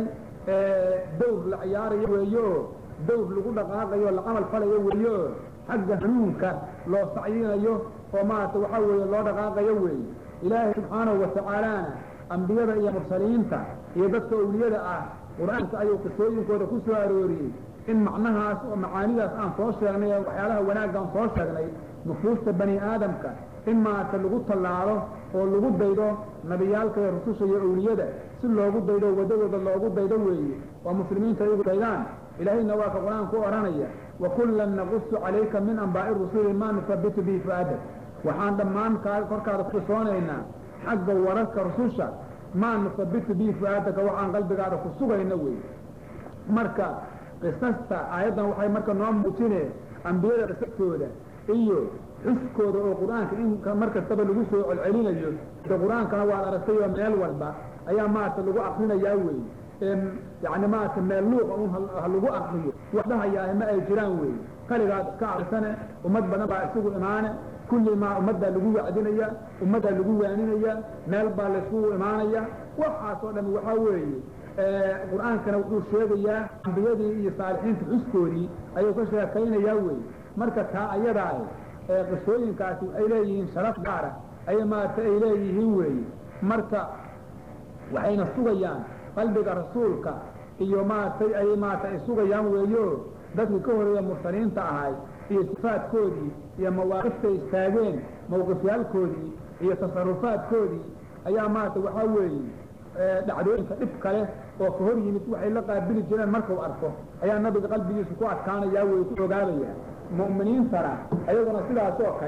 dawr la ciyaarayo weeye oo dawr lagu dhaqaaqayo o la camal falayo weeye oo xagga hanuunka loo sacyinayo oo maarata waxaa weeye loo dhaqaaqayo weeye ilaahay subxaanahu watacaalana ambiyada iyo mursaliinta iyo dadka awliyada ah qur-aanka ayuu qisooyinkooda ku soo arooriyey in macnahaas oo macaanidaas aan soo sheegnay ee waxyaalaha wanaaggaan soo sheegnay nufuusta bani aadamka in maarata lagu tallaalo oo lagu daydo nabiyaalka iyo rususha iyo awliyada si loogu daydo waddadooda loogu daydo weeye oo muslimiinta iyagu daydaan ilaahayna waa ka qur-aanku odhanaya wakullan naqusu calayka min ambaa'i rusuli maa nusabitu bihi fu'aadak waxaan dhammaan kaa korkaada ku qisoonaynaa xagga wararka rususha maa nusabitu bihi fu'aadaka waxaan qalbigaada ku sugayna weeye marka qisasta aayaddan waxay marka noo muujineen ambiyada qisastooda iyo xuskooda oo qur-aanka in mar kastaba lagu soo celcelinayo de qur-aankana waad aragtay oo meel walba ayaa maarata lagu akrinayaa weeye yani maarata meel luuqa un ha lagu akriyo wax dhahayaahe ma ay jiraan weeye kaligaad iska akrisane ummad badan baa isugu imaane kulli maa ummaddaa lagu wacdinaya ummaddaa lagu waaninaya meel baa layskugu imaanaya waxaasoo dhami waxaa weeye qur-aankana wuxuu sheegayaa ambiyadii iyo saalixiinta xuskoodii ayuu ka sheekaynayaa weeye marka taa ayadaa qisooyinkaasi waxay leeyihiin sharaf gaara ay maarata ay leeyihiin weeye marka waxayna sugayaan qalbiga rasuulka iyo maaragtay ay maarata ay sugayaan weeyo dadkii ka horeeya mursaliinta ahay iyo sifaadkoodii iyo mawaaqiftay istaageen mawqifyaalkoodii iyo tasarufaadkoodii ayaa maarata waxaa weeye dhacdooyinka dhib kale oo ka hor yimid waxay la qaabili jireen markuu arko ayaa nabiga qalbigiisu ku adkaanayaa wey ku ogaabaya mu'miniintana ayaguna sidaas oo kale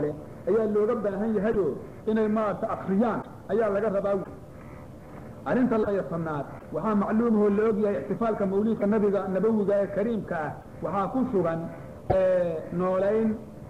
ayaa looga baahan yahayo inay maarata akriyaan ayaa laga rabaa arrinta laya tobnaad waxaa macluumahoo la og yahay ixtifaalka mawliidka nabiga nabawiga ee kariimka ah waxaa ku sugan noolayn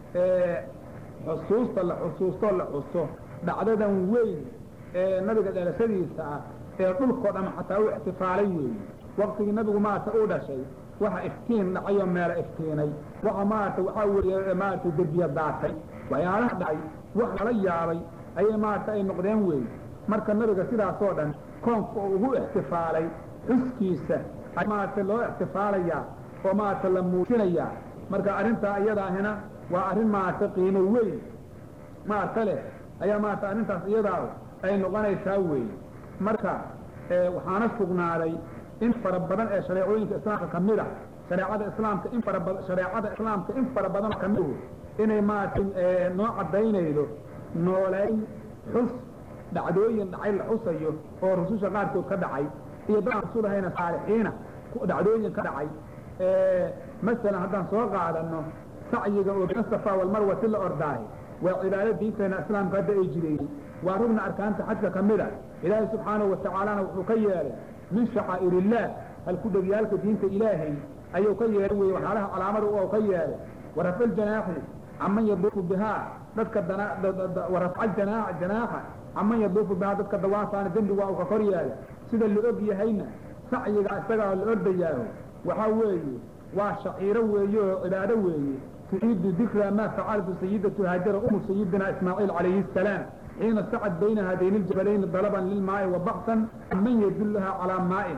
xusuusta la xusuusto la xuso dhacdadan weyn ee nabiga dhalashadiisa ah ee dhulkoo dham xataa u ixtifaalay weeye waktigii nabigu maarata u dhashay waxa iftiin dhacayoo meelo iftiinay waxa maarata waxaa weeye maarata derbiya daatay waxyaalaha dhacay wax lala yaabay ayay maarata ay noqdeen weeye marka nabiga sidaasoo dhan koonka oo ugu ixtifaalay xuskiisa maarata loo ixtifaalayaa oo maarata la muujinayaa marka arrintaa iyadaahina waa arrin maarata qiimo weyn maarta leh ayaa maarata arrintaas iyadaa ay noqonaysaa weeye marka waxaana sugnaaday in fara badan ee shareecooyinka islaamka ka mid a shareecada islaamka in fara badan shareecada islaamka in fara badan ka midu inay maarata noo caddaynaydo nooleyn xus dhacdooyin dhacay la xusayo oo rususha qaarkood ka dhacay iyo dad aan rasul ahayna saalixiina dhacdooyin ka dhacay masalan haddaan soo qaadano sacyiga oo bayna safa walmarwati la ordaahay waa cibaado diinteena islaamka hadda ay jireeyey waa rugna arkaanta xajka ka mid a ilaahay subxaanahu watacaalana wuxuu ka yeelay min shacaa'ir illaah halkudhegyaalka diinta ilaahay ayuu ka yeelay wey waxyaalaha calaamada u ka yeelay warafca ljanaaxi caman yaduufu bihaa dadka warafca janaaxa janaaxa caman yaduufu bihaa dadka dawaafaana dembi waa uu ka kor yeelay sida la og yahayna sacyiga isagaa la ordayaaho waxaa weeye waa shaciiro weeye oo cibaado weeye tuciidu dikra ma facalatu sayidatu haajara umu sayidina ismaaciil calayhi asalaam xiina sacad bayna haadayni ljabalayni dalaban lilmaa'i wa baxsan man yadullaha calaa maa'in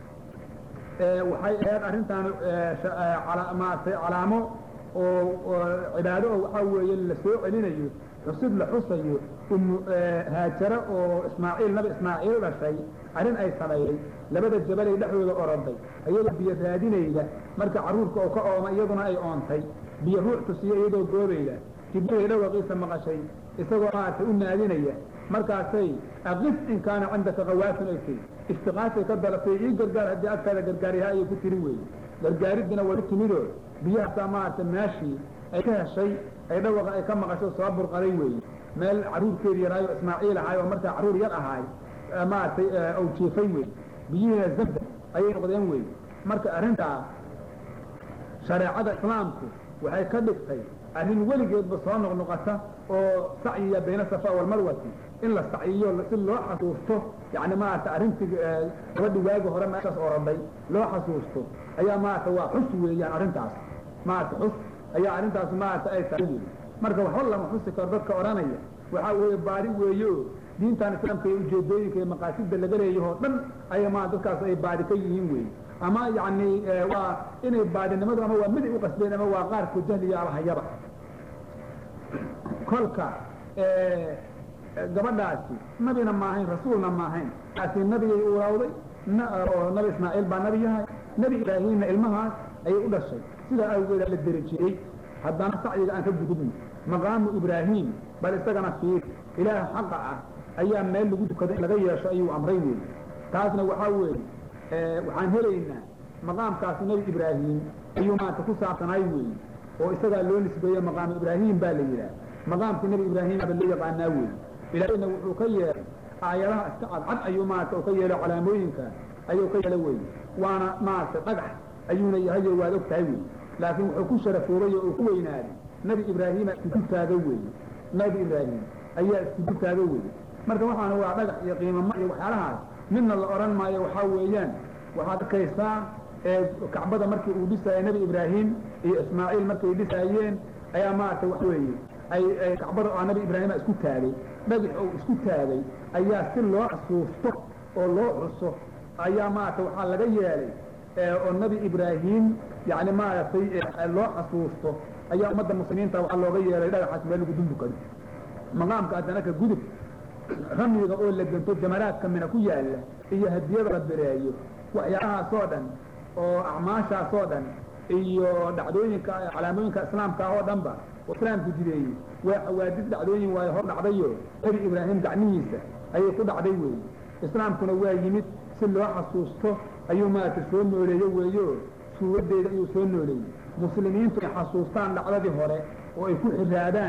waxay ahayd arrintaan maaragtay calaamo oo cibaado oo waxaa weeye la soo celinayo xusid la xusayo umu haajaro oo ismaaciil nabi ismaaciil dhashay arrin ay sameeyey labada jabalay dhexdooda oroday iyadoo biyo raadinayda marka carruurka oo ka ooma iyaduna ay oontay biyo ruux tusiyo iyadoo goobayda jibriil dhawaqiisa maqashay isagoo maaragtay u naadinaya markaasay aqif in kaana cindaka kawaafin ay tiri istiqaasay ka dalatay ii gargaar haddii agtaada gargaaryaha ayay ku tiri weye gargaariddina way u timidoo biyahaasaa maaragtay meeshii ay ka heshay ay dhawaqa ay ka maqasho soo burqaday weeye meel carruurkeedi yaraayo ismaaciil ahaay oo markaa carruur yar ahaay maaragtay ou jiifay wey biyihiina zamda ayay noqdeen wey marka arrintaa shareecada islaamku waxay ka dhigtay arrin weligeedba soo noqnoqota oo sacyiya bayna safa walmarwati in la sacyiyo si loo xasuusto yani maarata arrintii gabadhi waagi hore meeshaas oroday loo xasuusto ayaa maarata waa xus weeyaan arrintaas maarata xus ayaa arrintaas maarata ay tahay wey marka waxba lama xusi karo dadka odhanaya waxaa weeye baari weeye o diintan islaamka iyo ujeedooyinka iyo maqaasida laga leeyahoo dhan aya maa dadkaas ay baadi ka yihiin wey ama yani waa inay baadinimadu ama waa miday u qasbeen ama waa qaarkood jahliya alhayaba kolka gabadhaasi nabina maahayn rasuulna maahayn laakiin nabigay uulawday oo nabi ismaaciil baa nabi yahay nebi ibraahimna ilmahaas ayay u dhashay sidaa awgeeda la derajiyey haddana sacyiga aan ka gudubno maqaamu ibraahim bal isagana fiir ilaah xaqa ah ayaa meel lagu dukada in laga yeesho ayuu amray wey taasna waxaa weeye waxaan helaynaa maqaamkaasi nebi ibraahim ayuu maanta ku saabsanaay weeye oo isagaa loo nisbeeye maqaamu ibraahim baa la yidhaah maqaamkii nebi ibraahimaba loo yaqaanaa weeye ilaahayna wuxuu ka yeelay aayadaha iska cadcad ayuu maarata u ka yeelay calaamooyinka ayuu ka yeela weye waana maarata dhagax ayuuna yahayo waad og tahay wey laakiin wuxuu ku sharafoobay oo uu ku weynaaday nebi ibraahima isku taago weeye nebi ibraahim ayaa isku taago weeye marka waxaana waa dhagax iyo qiimama iyo waxyaalahaas midna la odhan maayo waxaa weeyaan waxaad arkaysaa kacbada markii uu dhisaayay nebi ibraahim iyo ismaaciil markay dhisaayeen ayaa maaragtay wax weeye ay kacbada oo nebi ibraahima isku taagay dhagax oo isku taagay ayaa si loo xasuusto oo loo xuso ayaa maaragtay waxaa laga yeelay oo nebi ibraahim yani maaragtay loo xasuusto ayaa ummadda muslimiinta waxaa looga yeelay dhagaxaas meel lagu dundukado maqaamka haddana ka gudub ramyiga oo la gento jamaraadka mina ku yaalla iyo hadiyada la bireeyo waxyaalahaasoo dhan oo acmaashaasoo dhan iyo dhacdooyinka calaamooyinka islaamka oo dhanba oo islaamku jideeyey waa xawaadid dhacdooyin waayo hor dhacdayo nebi ibraahim gacmihiisa ayay ku dhacday weeye islaamkuna waa yimid si loo xasuusto ayuu maarata soo nooleeye weeyo suuradeeda ayuu soo nooleeyey muslimiintu ay xasuustaan dhacdadii hore oo ay ku xiraadaan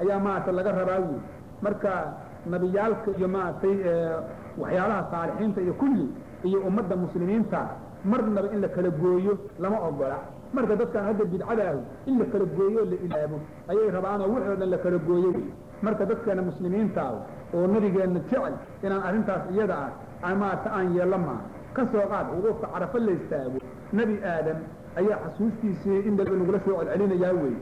ayaa maaragtay laga rabaa wey marka nabiyaalka iyo maaragtay waxyaalaha saalixiinta iyo kulli iyo ummadda muslimiinta marnaba in la kala gooyo lama ogola marka dadkan hadda bidcada ahu in la kala gooyo o la ilaabo ayay rabaanoo wixii o dhan la kala gooyo wey marka dadkeena muslimiinta ah oo nabigeenna jecel inaan arrintaas iyada ah maarata aan yeello maaha ka soo qaad wuquufka carafo la istaago nebi aadam ayaa xasuustiisii in daba nagula soo celcelinayaa wey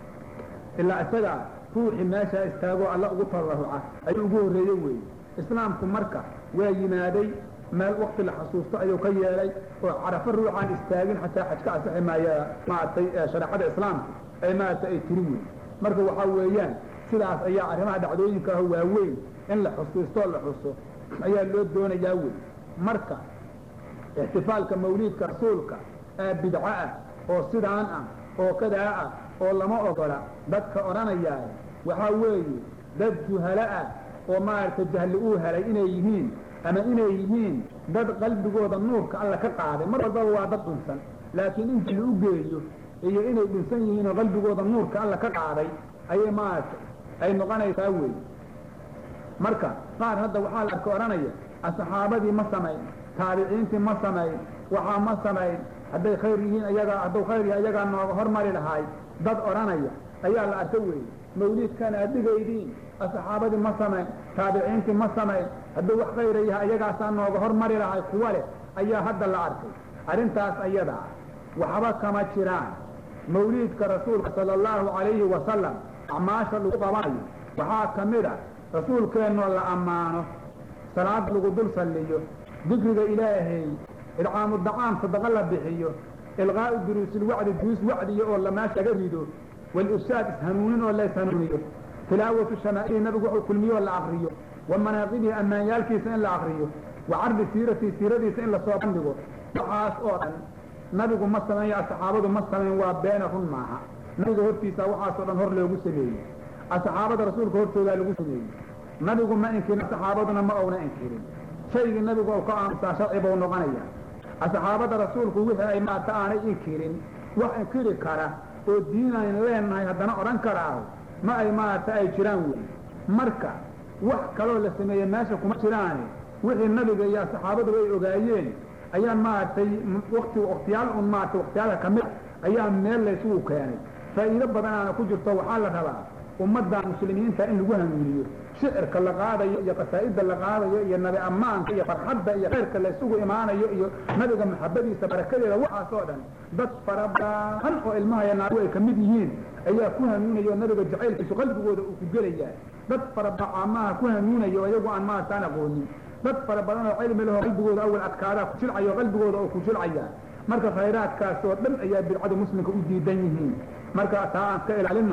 ilaa isagaa ruuxii meeshaa istaagoo alla ugu tadarruca ayuu ugu horreeye wey islaamku marka waa yimaaday meel wakti la xasuusto ayuu ka yeelay oo carafo ruuxaan istaagin xataa xaj ka asixi maaya maaragtay shareecada islaamku ay maaragtay ay tiri wey marka waxaa weeyaan sidaas ayaa arrimaha dhacdooyinka ah waaweyn in la xusuustoo la xuso ayaa loo doonayaa wey marka ixtifaalka mawliidka rasuulka ee bidco ah oo sidaan ah oo kadaa ah oo lama ogola dadka odhanayaa waxaa weeye dad juhalo ah oo maaragtay jahli uu helay inay yihiin ama inay yihiin dad qalbigooda nuurka alla ka qaaday mar walbaba waa dad dhunsan laakiin in jahli u geeyo iyo inay dhunsan yihiin oo qalbigooda nuurka alla ka qaaday ayay maaragtay ay noqonaysaa wey marka qaar hadda waxaa la arka odhanaya asxaabadii ma samayn taabiciintii ma samayn waxaa ma samayn hadday khayr yihiin ayagaa hadduu khayr yahay ayagaa nooga hormari lahaay dad odhanaya ayaa la arka weeye mawliidkan aad dhigaydiin asxaabadii ma samayn taabiciintii ma samayn hadduu wax khayra yahay ayagaasaa nooga hormari lahay kuwa leh ayaa hadda la arkay arrintaas ayadaa waxba kama jiraan mawliidka rasuulka sala allahu calayhi wasalam acmaasha lagu qabanayo waxaa ka mid a rasuulkeennoo la ammaano salaad lagu dul salliyo dikriga ilaahay idcaamu dacaam sadaqa la bixiyo ilqaa'u duruusilwacdi duruus wacdiya oo la meesha laga rido walifsaad ishanuunin oo la ishanuuniyo tilaawatu shamaa'ili nabigu wuxuu kulmiyo oo la akriyo wa manaaqibihi ammaanyaalkiisa in la akriyo wa cardi siiratii siiradiisa in lasoo bandhigo waxaas oo dhan nabigu ma sameeyo asxaabadu ma samayn waa beena run maaha nabiga hortiisa waxaasoo dhan hor loogu sameeyey asxaabada rasuulka hortoodaa lagu sameeyey nabigu ma inkirin saxaabaduna ma ouna inkirin shaygii nabigu u ka aamusaa sharci buu noqonaya asxaabada rasuulku wixii ay maata aanay inkirin wax inkiri kara oo diinayn leenahay haddana odhan karaaho ma ay maarata ay jiraan wey marka wax kaloo la sameeye meesha kuma jiraane wixii nabiga iyo saxaabaduba ay ogaayeen ayaan maaragtay wakti waktiyaal un maarata waktiyaalka kamid a ayaa meel laysugu keenay faa'iido badanaana ku jirto waxaa la rabaa ummadda muslimiinta in lagu hanuuniyo shicirka la qaadayo iyo qasaa'idda la qaadayo iyo nabi ammaanka iyo farxadda iyo khayrka la isugu imaanayo iyo nabiga maxabadiisa barakadeeda waxaas oo dhan dad fara badan oo ilmaha iyo naagu ay ka mid yihiin ayaa ku hanuunaya oo nabiga jacaylkiisu qalbigooda uu ku gelayaa dad fara badan caamaha ku hanuunaya oo iyagu aan maartaan aqoonin dad fara badan oo cilmi leho qalbigooda awal adkaadaa ku jilcayo qalbigooda oo ku jilcaya marka khayraadkaas oo dhan ayaa bidcada muslimka u diidan yihiin marka taa aan iska ilaalino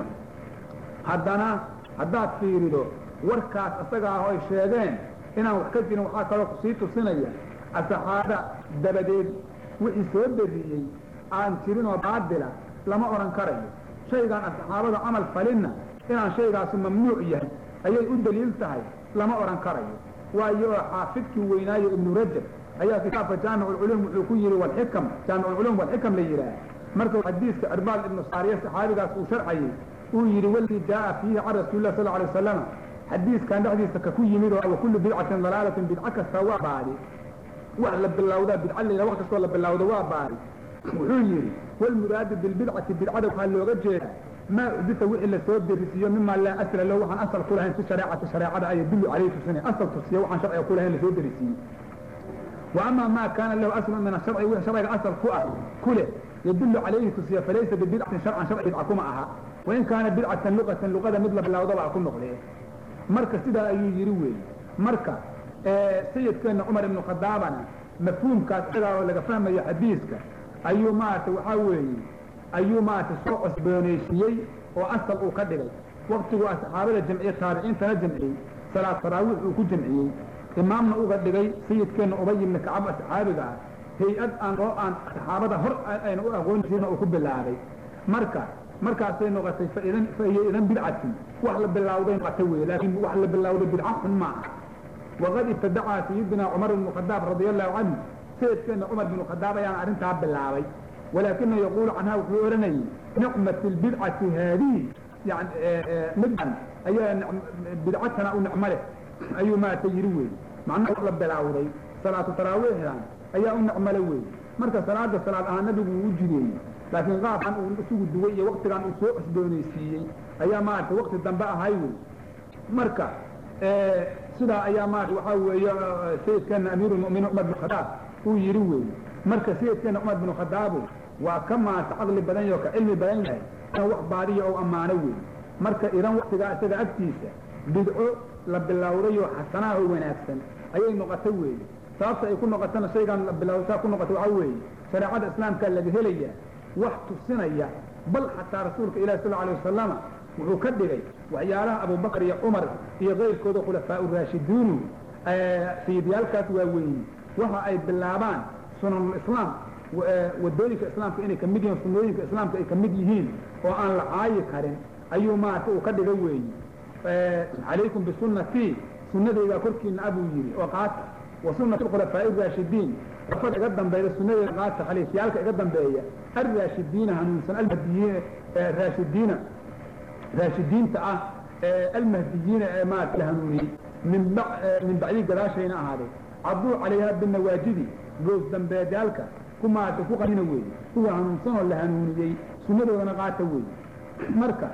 haddana haddaad fiirido warkaas isaga ah oo ay sheegeen inaan wax ka jirin waxaa kaloo kusii tusinaya asaxaada dabadeed wixii soo beriyey aan jirin oo baadila lama odhan karayo shaygaan asaxaabada camal falinna inaan shaygaasu mamnuuc yahay ayay u daliil tahay lama odhan karayo waayo oo xaafidkii weynaayo ibnu rajab ayaa kitaabka jaamic ulculuum wuxuu ku yihi walxikam jaamic ulculuum walxikam la yidhaah markuu xadiiska cirbaal ibnu saariye saxaabigaas uu sharxayey uu yidhi waladii jaaa fiihi can rasuuli lah sal alay wasalam xadiiskan dhexdiisa ka ku yimid oo wa kullu bidcatin dalaalatin bidco kasta waa baadi wax la bilowdaa bidca layidha wax kastoo la bilowda waa baadi wuxuu yidhi walmuraadu bilbidcati bidcada waxaa looga jeedaa maa udita wixii lasoo derisiiyo mima laa asla lahu waxaan asal ku lahayn fi shareecati shareecada ay yadullu calayhi tusinay asal tusiya waxaan sharciga ku lahayn lasoo derisiiyey wa ama maa kaana lahu aslun min asharci wixii sharciga asal ku ah ku leh yadullu calayhi tusiya falaysa bibidcatin sharcan sharci bidca kuma aha wain kaana bidcatan luqatan luqada mid la bilowdaba ku noqdee marka sidaa ayuu yidhi weeye marka sayidkeenna cumar ibnu khadaabana mafhuumkaas isagaa oo laga fahmayo xadiiska ayuu maarata waxaa weeye ayuu maarata soo cosboonaysiiyey oo asal uu ka dhigay waktiguu asxaabada jamciyey taabiciintana jamciyey salaad taraawiix uu ku jamciyey imaamna uga dhigay sayidkeenna ubay ibni kacab asxaabiga ah hay-ad aan oo aan saxaabada hor ayna u aqoon jirina uu ku bilaabay marka markaasay noqotay faidan fahiya idan bidcatin wax la bilawday noqotay wey laakiin wax la bilawday bidca xun ma aha waqad ibtadacaa sayidina cumar ibnu khadaab radia allahu canhu sayidkeena cumar binu khadaab ayaan arrintaa bilaabay walaakina yaquulu canha wuxuu odhanayay nicmat lbidcati haadihi yani middan ayaa bidcatana u nicmo leh ayuu maaragtay yidhi wey macnaha la bilaawday salaatu taraawiixdan ayaa u nicmole wey marka salaada salaad ahaan nabigu uu u jideeyey laakiin qaabkan uu isugu duway iyo waktigan uu soo cusboonaysiiyey ayaa maaragtay wakti dambe ahay wey marka sidaa ayaa maarata waxaa weeye sayidkeena amiirulmu'miniin cumar bin khadaab uu yidhi wey marka sayidkeena cumar bin khadaabu waa ka maarata caqli badan yaho ka cilmi badan yahay in wax baadiya ou ammaano wey marka idan waktigaa isaga agtiisa bidco la bilowday oo xasanaha oo wanaagsan ayay noqotay weeye sababta ay ku noqotana shaygan la bilowsaa ku noqota waxaa weeye shareecada islaamkaa laga helaya wax tusinaya bal xataa rasuulka ilahi sal alay wasalama wuxuu ka dhigay waxyaalaha abubakar iyo cumar iyo kayrkooda khulafaa uraashidiinu sayidyaalkaas waaweyni waxa ay bilaabaan sunanulislaam wadooyinka islaamka inay kamid yihiin sunooyinka islaamka ay kamid yihiin oo aan la caayi karin ayuu maarata uu ka dhiga weeye calaykum bisunnatii sunadaydaa korkiina abuu yidhi oo qaata wa sunati khulafaa'i raashidiin afada iga dambeeya sunadeeda qaata khaliifyaalka iga dambeeya alraashidiina hanuunsan almahdiyiin raashidiina raashidiinta ah almahdiyiina ee maarata la hanuuniyey min min bacdii gadaashayna ahaaday caduu calayha binawaajidi goos dambeedyaalka ku maarata ku qanina weeye kuwa hanuunsan oo la hanuuniyey sunadoodana qaata weeye marka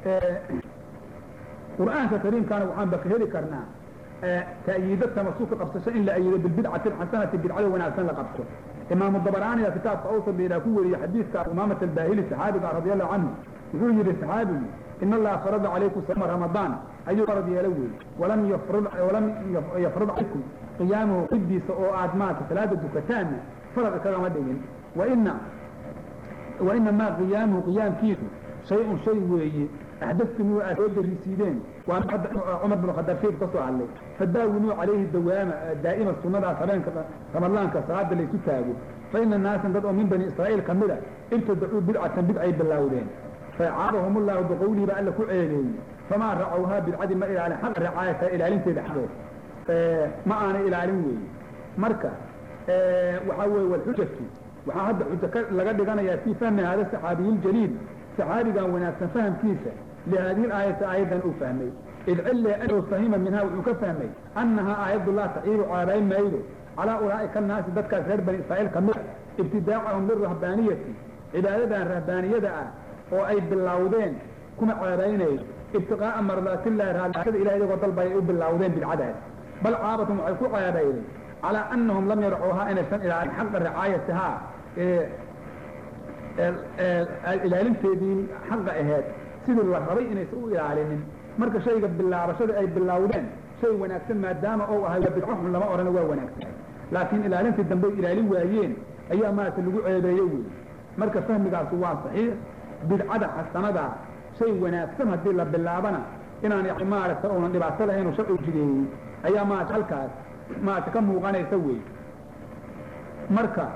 qur'aanka kariimkaana waxaanba ka heli karnaa ta'yiida tamasuka qabsasho in la ayido bilbidcati alxasanati bidcada wanaagsan la qabto imaamu dabaraaniga kitaabka awsad layidhaha ku weriyey xadiidka umaamat albaahili saxaabiga radi allahu canhu wuxuu yidhi saxaabigu in allaha farada calaykum sawma ramadaan ayuu farad yeelo weeye walam yafrud walam yafrud calaykum qiyaamuhu qidiisa oo aad maarata salaada dukataanna farad kagama dhigin waina wainamaa qiyaamuhu qiyaamkiisu shay-un shay weeye axdaftumuu aad soo darisiideen waa cumar bin khadaab sayid ka soo hadlay fadaawinuu calayhi dawaama daa'ima sunnadaas habeenka ramadaanka salaada laysu taago fa ina naasan dad oo min bani israa'iil ka mida ibtadacuu bidcatan bidcay bilaawdeen facaabahum ullahu biqowlihi baa alla ku ceeleeyey famaa racowhaa bidcadii ma ilaalin xaqa ricaayata ilaalinteeda xaqeed ma aanay ilaalin weeye marka waxaa weeye walxujatu waxaa hadda xujo laga dhiganayaa fii fahmi hada saxaabiyiljaliil saxaabigan wanaagsan fahamkiisa lihadihi aayati aayaddan uu fahmay id cille anuu fahima minhaa wuxuu ka fahmay annahaa aayaddu laa taciibu caabayn maydo calaa ulaa'ika annaasi dadkaas reer bani israa'iil ka mid a ibtidaacahum lirahbaaniyati cibaadadan rahbaaniyada ah oo ay bilowdeen kuma caabaynaydo ibtiqaa'a mardaatillahi raadada ilahi iyagoo dalbay ay u bilowdeen bidcadaas bal caabatum waxay ku caabayday calaa annahum lam yarcuuhaa inaysan ilaalin xaqa ricaayatihaa ilaalinteedii xaqa aheed sidii la rabay inaysan u ilaalinin marka shayga bilaabashada ay bilowdeen shay wanaagsan maadaama ou ahay waa bidco xun lama odhana waa wanaagsan laakiin ilaalintii dambe ilaalin waayeen ayaa maarata lagu ceebeeye wey marka fahmigaasu waa saxiix bidcada xasanadaa shay wanaagsan haddii la bilaabana inaan yani maaragta uunan dhibaato lahayn oo sharcigu jideeyey ayaa maarata halkaas maarata ka muuqanaysa wey marka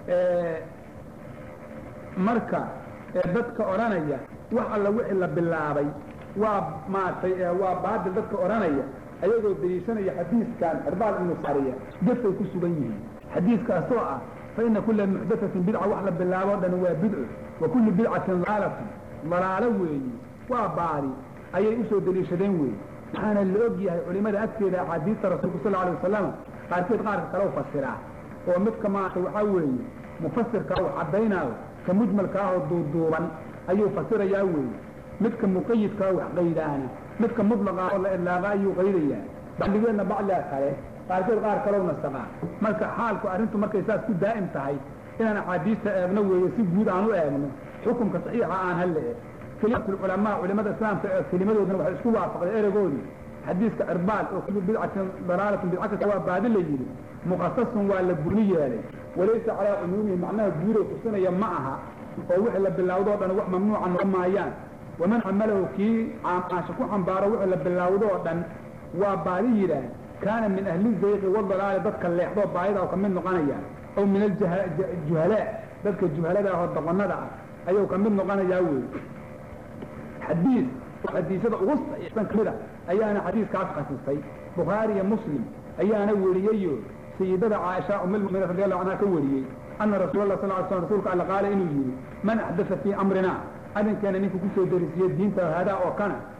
marka dadka odhanaya wax alla wixii la bilaabay waa maaragtay waa baadil dadka odhanaya ayagoo daliishanaya xadiiskan cirbaal ibnu saariya gefay ku sugan yihiin xadiiskaasoo ah fa ina kula muxdatatin bidca wax la bilaabo o dhan waa bidco wa kullu bidcatin dalaalatun dalaalo weeyi waa baadi ayay usoo daliishadeen weeye waxaana la og yahay culimada agteeda axaadiista rasuulka sal alay wasalam qaarkeed qaarka kale u fasiraa oo midka maarata waxaa weeye mufasirkaa uu caddaynaayo ka mujmalka ahoo duuduuban ayuu fasirayaa weeye midka muqayidkaa wax qaydaana midka mudlaqa oo la idlaaqa ayuu qaydayaa bacdigeedna bacdiga kale qaarkeed qaar kalow nasaqaa marka xaalku arrintu markay saas ku daa'im tahay inaan axaadiista eegno weeye si guud aan u eegno xukumka saxiixa aan halle e kelimatulculamaa culimada islaamka ee kelimadoodana waxay isku waafaqday eregoodii xadiiska cirbaal oo kullu bidcatin dalaalatun bidca kasta waa baadi la yidhi mukhasasun waa la guni yeelay walaysa calaa cumuumihi macnaha guurow tusinaya ma aha oo wixii la bilowdo o dhan wax mamnuuca noqon maayaan waman xamalahu kii caamaasha ku xambaaro wixii la bilowdo oo dhan waa baadi yidhaah kaana min ahli zayqi wadalaali dadka leexdoo baadida oo kamid noqonaya aw min aljuhalaa dadka juhalada ah oo doqonada ah ayuu kamid noqonayaa wey xadiis xadiisyada ugu saxiixsan kamid a ayaana xadiiskaas khasisay bukhaari iyo muslim ayaana weriyeyo sayidada caaisha umilmuminiin radi allahu canha ka wariyey ana rasuula lah sal ly slam rsulka alla qaala inuu yidhi man axdasa fii amrina arrinkeena ninka kusoo darisiye diinta haadaa oo kana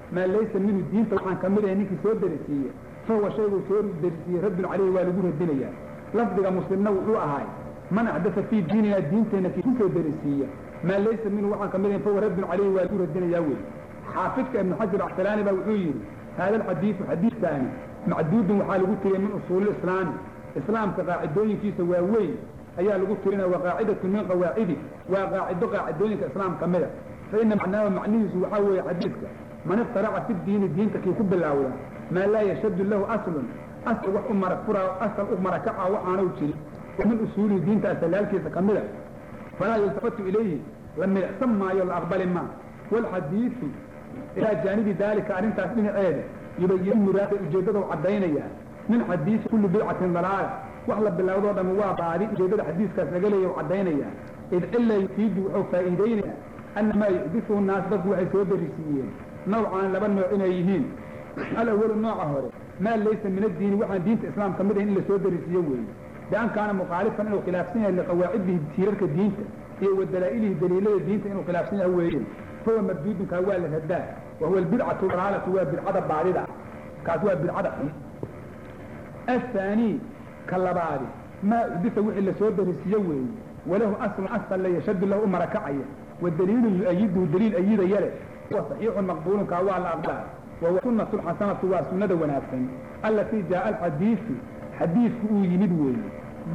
maa laysa minhu diinta waxaan ka mid ahay ninkii soo darisiiye fahuwa shayguu soo darisiiyey raddun caleyhi waa lagu radinayaa lafdiga muslimna wuxuu ahaay man axdasa fii diinina diinteenna kii kusoo darisiiya maa laysa minhu waxaan ka mid ahay fahuwa raddun caleyhi waa lagu radinayaa wey xaafidka ibnu xajar actalaani baa wuxuu yidhi haada alxadiidu xadiidkaani macduudun waxaa lagu tiriyay min usuuli islaami islaamka qaacidooyinkiisa waa weyn ayaa lagu tirinaya waa qaacidatun min qawaacidi waa qaacido qaacidooyinka islaam ka mida fa ina macnaahu macnihiisu waxaa weeye xadiidka man iftaraca fi diini diinta kii ku bilaawda maa laa yashaddu lahu aslun asal wax u mara furaa asal u marakaca waxaanu jirin oo min usuulihi diinta asalaalkiisa ka mida falaa yultafatu ilayhi la milicsan maayo la aqbali maa walxadiidu ilaa jaanibi daalika arrintaas dhinaceeda yubayin muraada ujeeddada u caddaynaya min xadiisi kulli bidcatin dalaala wax la bilowdoo dhami waa baadi ujeeddada xadiiskaas laga leeya u caddaynaya id cilla yufiidu wuxuu faa'iideynaya ana maa yuxdisuhu naas dadku waxay soo darisiiyeen nawcaan laba nooc inay yihiin alawalu nooca hore maa laysa min addiini waxaan diinta islaam ka mid ahayn in la soo darisiiyo weeye bian kaana mukhaalifan inuu khilaafsan yahay liqawaacidihi tiirarka diinta iyo wa dalaa'ilihi daliilada diinta inuu khilaafsan yahay weeye fahuwa marduudunkaa waa la radaa wahuwa albidcatu dalaalatu waa bidcada baadida kaas waa bidcada xun aلثaanي ka labaadi maa udisa wixii lasoo darisiiye weeye walahu aslun asal la yashadu lahu u marakacaya wadaliilu yu-ayiduhu daliil ayidaya leh huwa صaxiixu maqbuulun kaa waa la aqbala wahuwa sunatu xasanatu waa sunada wanaagsan alatii jaaa alxadiisu xadiidku uu yimid weeye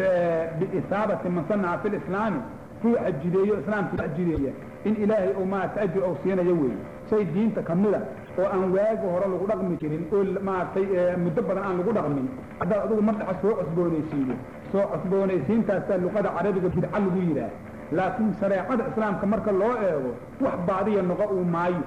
biisaabati man sanaca fi lislaami ruuxa jideeyo islaamka jideeya in ilaahay ou maarata ajir ou siinayo weeye shay diinta ka mida oo aan waagi hore lagu dhaqmi jirin oo maaragtay muddo badan aan lagu dhaqmin haddaad adigu mardaxa soo cosboonaysiiyo soo cosboonaysiintaasaa luqada carabiga bidca lagu yidhaah laakiin shareecada islaamka marka loo eego wax baadiya noqo uu maayo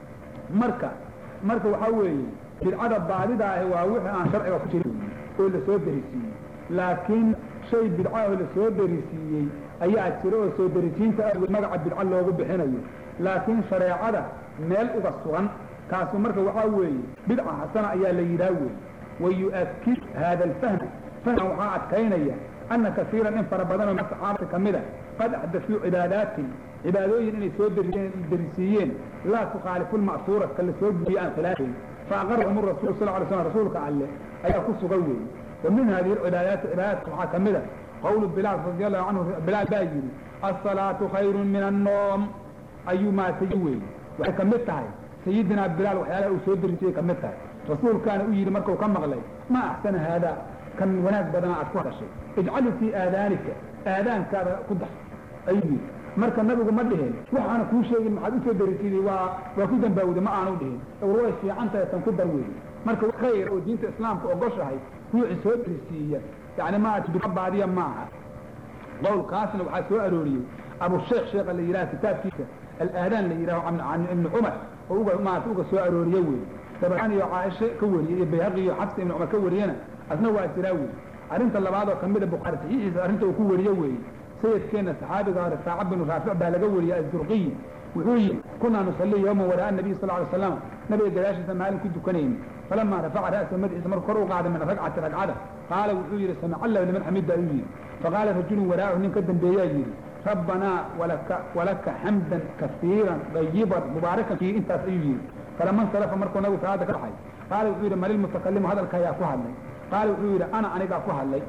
marka marka waxaa weeye bidcada baadida ahi waa wixii aan sharciga ku jirin oo lasoo darisiiyey laakiin shay bidca oo lasoo darisiiyey ayaa jira oo soo darisiinta awgeed magaca bidco loogu bixinayo laakiin shareecada meel uga sugan kaasu marka waxaa weeye bidca xasana ayaa la yidhaah weeye wayu'akid haada alfahma fahman waxaa adkaynaya ana kasiiran in fara badanoo min saxaabata ka mida qad axdasuu cibaadaatin cibaadooyin inay soo darisiiyeen laa tukhaalifu lma'suura ka la soo guuriye aan khilaafayn faaqarahum rasuul sal ly slam rasuulka alle ayaa ku sugan weeye wa min hadihi alcibaadaati cibaadaadka waxaa ka mida qawlu bilaal radi allahu canhu bilaal baa yidhi asalaatu khayrun min annoom ayuu maatay weeye waxay ka mid tahay sayidinaa bilaal waxyaalaha uu soo darisiyey ka mid tahay rasuulkaana u yidhi markuu ka maqlay ma axsana haadaa kan wanaag badana aad ku hadashay ijcalu fii aadaanika aadaankaada ku dar ayuu yidhi marka nabigu ma dhihin waxaana kuu sheegin maxaad usoo darisiday waa waa ku dambaawda ma aanu dhihin war way fiican tahay tan ku dar weeye marka khayr oo diinta islaamka ogoshahay ruuxi soo darisiiya yani maarata bidco baadiya maaha qowlkaasna waxaa soo arooriyey abusheekh sheekha la yidhaha kitaabkiisa alaadaan la yidhaho can ibni cumar oo uga maarata uga soo arooriye weeye dabaraani iyo caaisha ka wariyey iyo bayhaqi iyo xabsi ibni cumar ka wariyena asna waa jiraa weeye arrinta labaad oo kamida bukhaari saxiixiisa arrinta uu ku wariye weeye sayidkeenna saxaabiga hore saaca binu raafic baa laga wariyey azurqiyi wuxuu yidhi kunaa nusalli yowman waraa nabiy sal ly slam nabiga gadaashiisa maalin ku dukanayni falamaa rafaca ra'sa madaxiisa markuu kor u qaaday min ragcati ragcada qaala wuxuu yidhi samic allahu liman xamida ayuu yidhi faqaala rajulun waraahu nin ka dambeeyaa yidhi rabbanaa walaka walaka xamdan kasiiran dayiban mubaarakan fii intaas ayuu yidhi falama insarafa markuu nabigu salaada ka baxay qaala wuxuu yidhi malil mutakalimu hadalka ayaa ku hadlay qaala wuxuu yidhi ana anigaa ku hadlay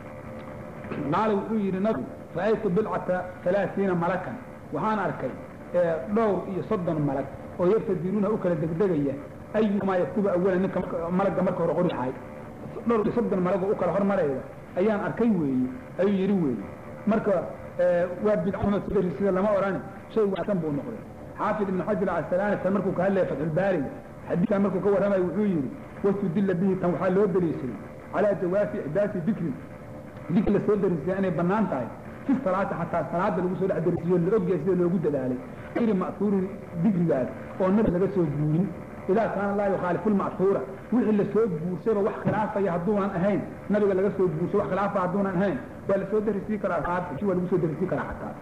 qaala wuxuu yidhi nabigu ra'aytu bilcata alaaiina malakan waxaan arkay dhowr iyo soddon malag oo yartadiruuna u kala degdegaya ayumaa yaktubu awalan ninka malagga marka hore qori lahay dhowr iyo soddon malagoo u kala hormarayda ayaan arkay weeye ayuu yidhi weeye marka waa bidcadarisida sida lama odhani shay wanaagsan buu noqday xaafid ibn xajar casalaani tan markuu ka hadlaya fatxulbaariga xadiidkan markuu ka warramayo wuxuu yidhi wastudilla bihi tan waxaa loo daliishaday calaa jawaafi ixdaasi dikrin dikri la soo darisiya inay bannaan tahay fi salaati xataa salaada lagu soo dhex darisiyo la ogyahay sida loogu dadaalay ayri ma'huurin dikrigaas oo nabi laga soo guurin idaa kaana laa yukhaalifu lma'huura wixii lasoo guursayba wax khilaafaya hadduunan ahayn nabiga laga soo guursay wax khilaafa hadduunan ahayn waa lasoo darisii karaa waa lagu soo darisii karaa xataa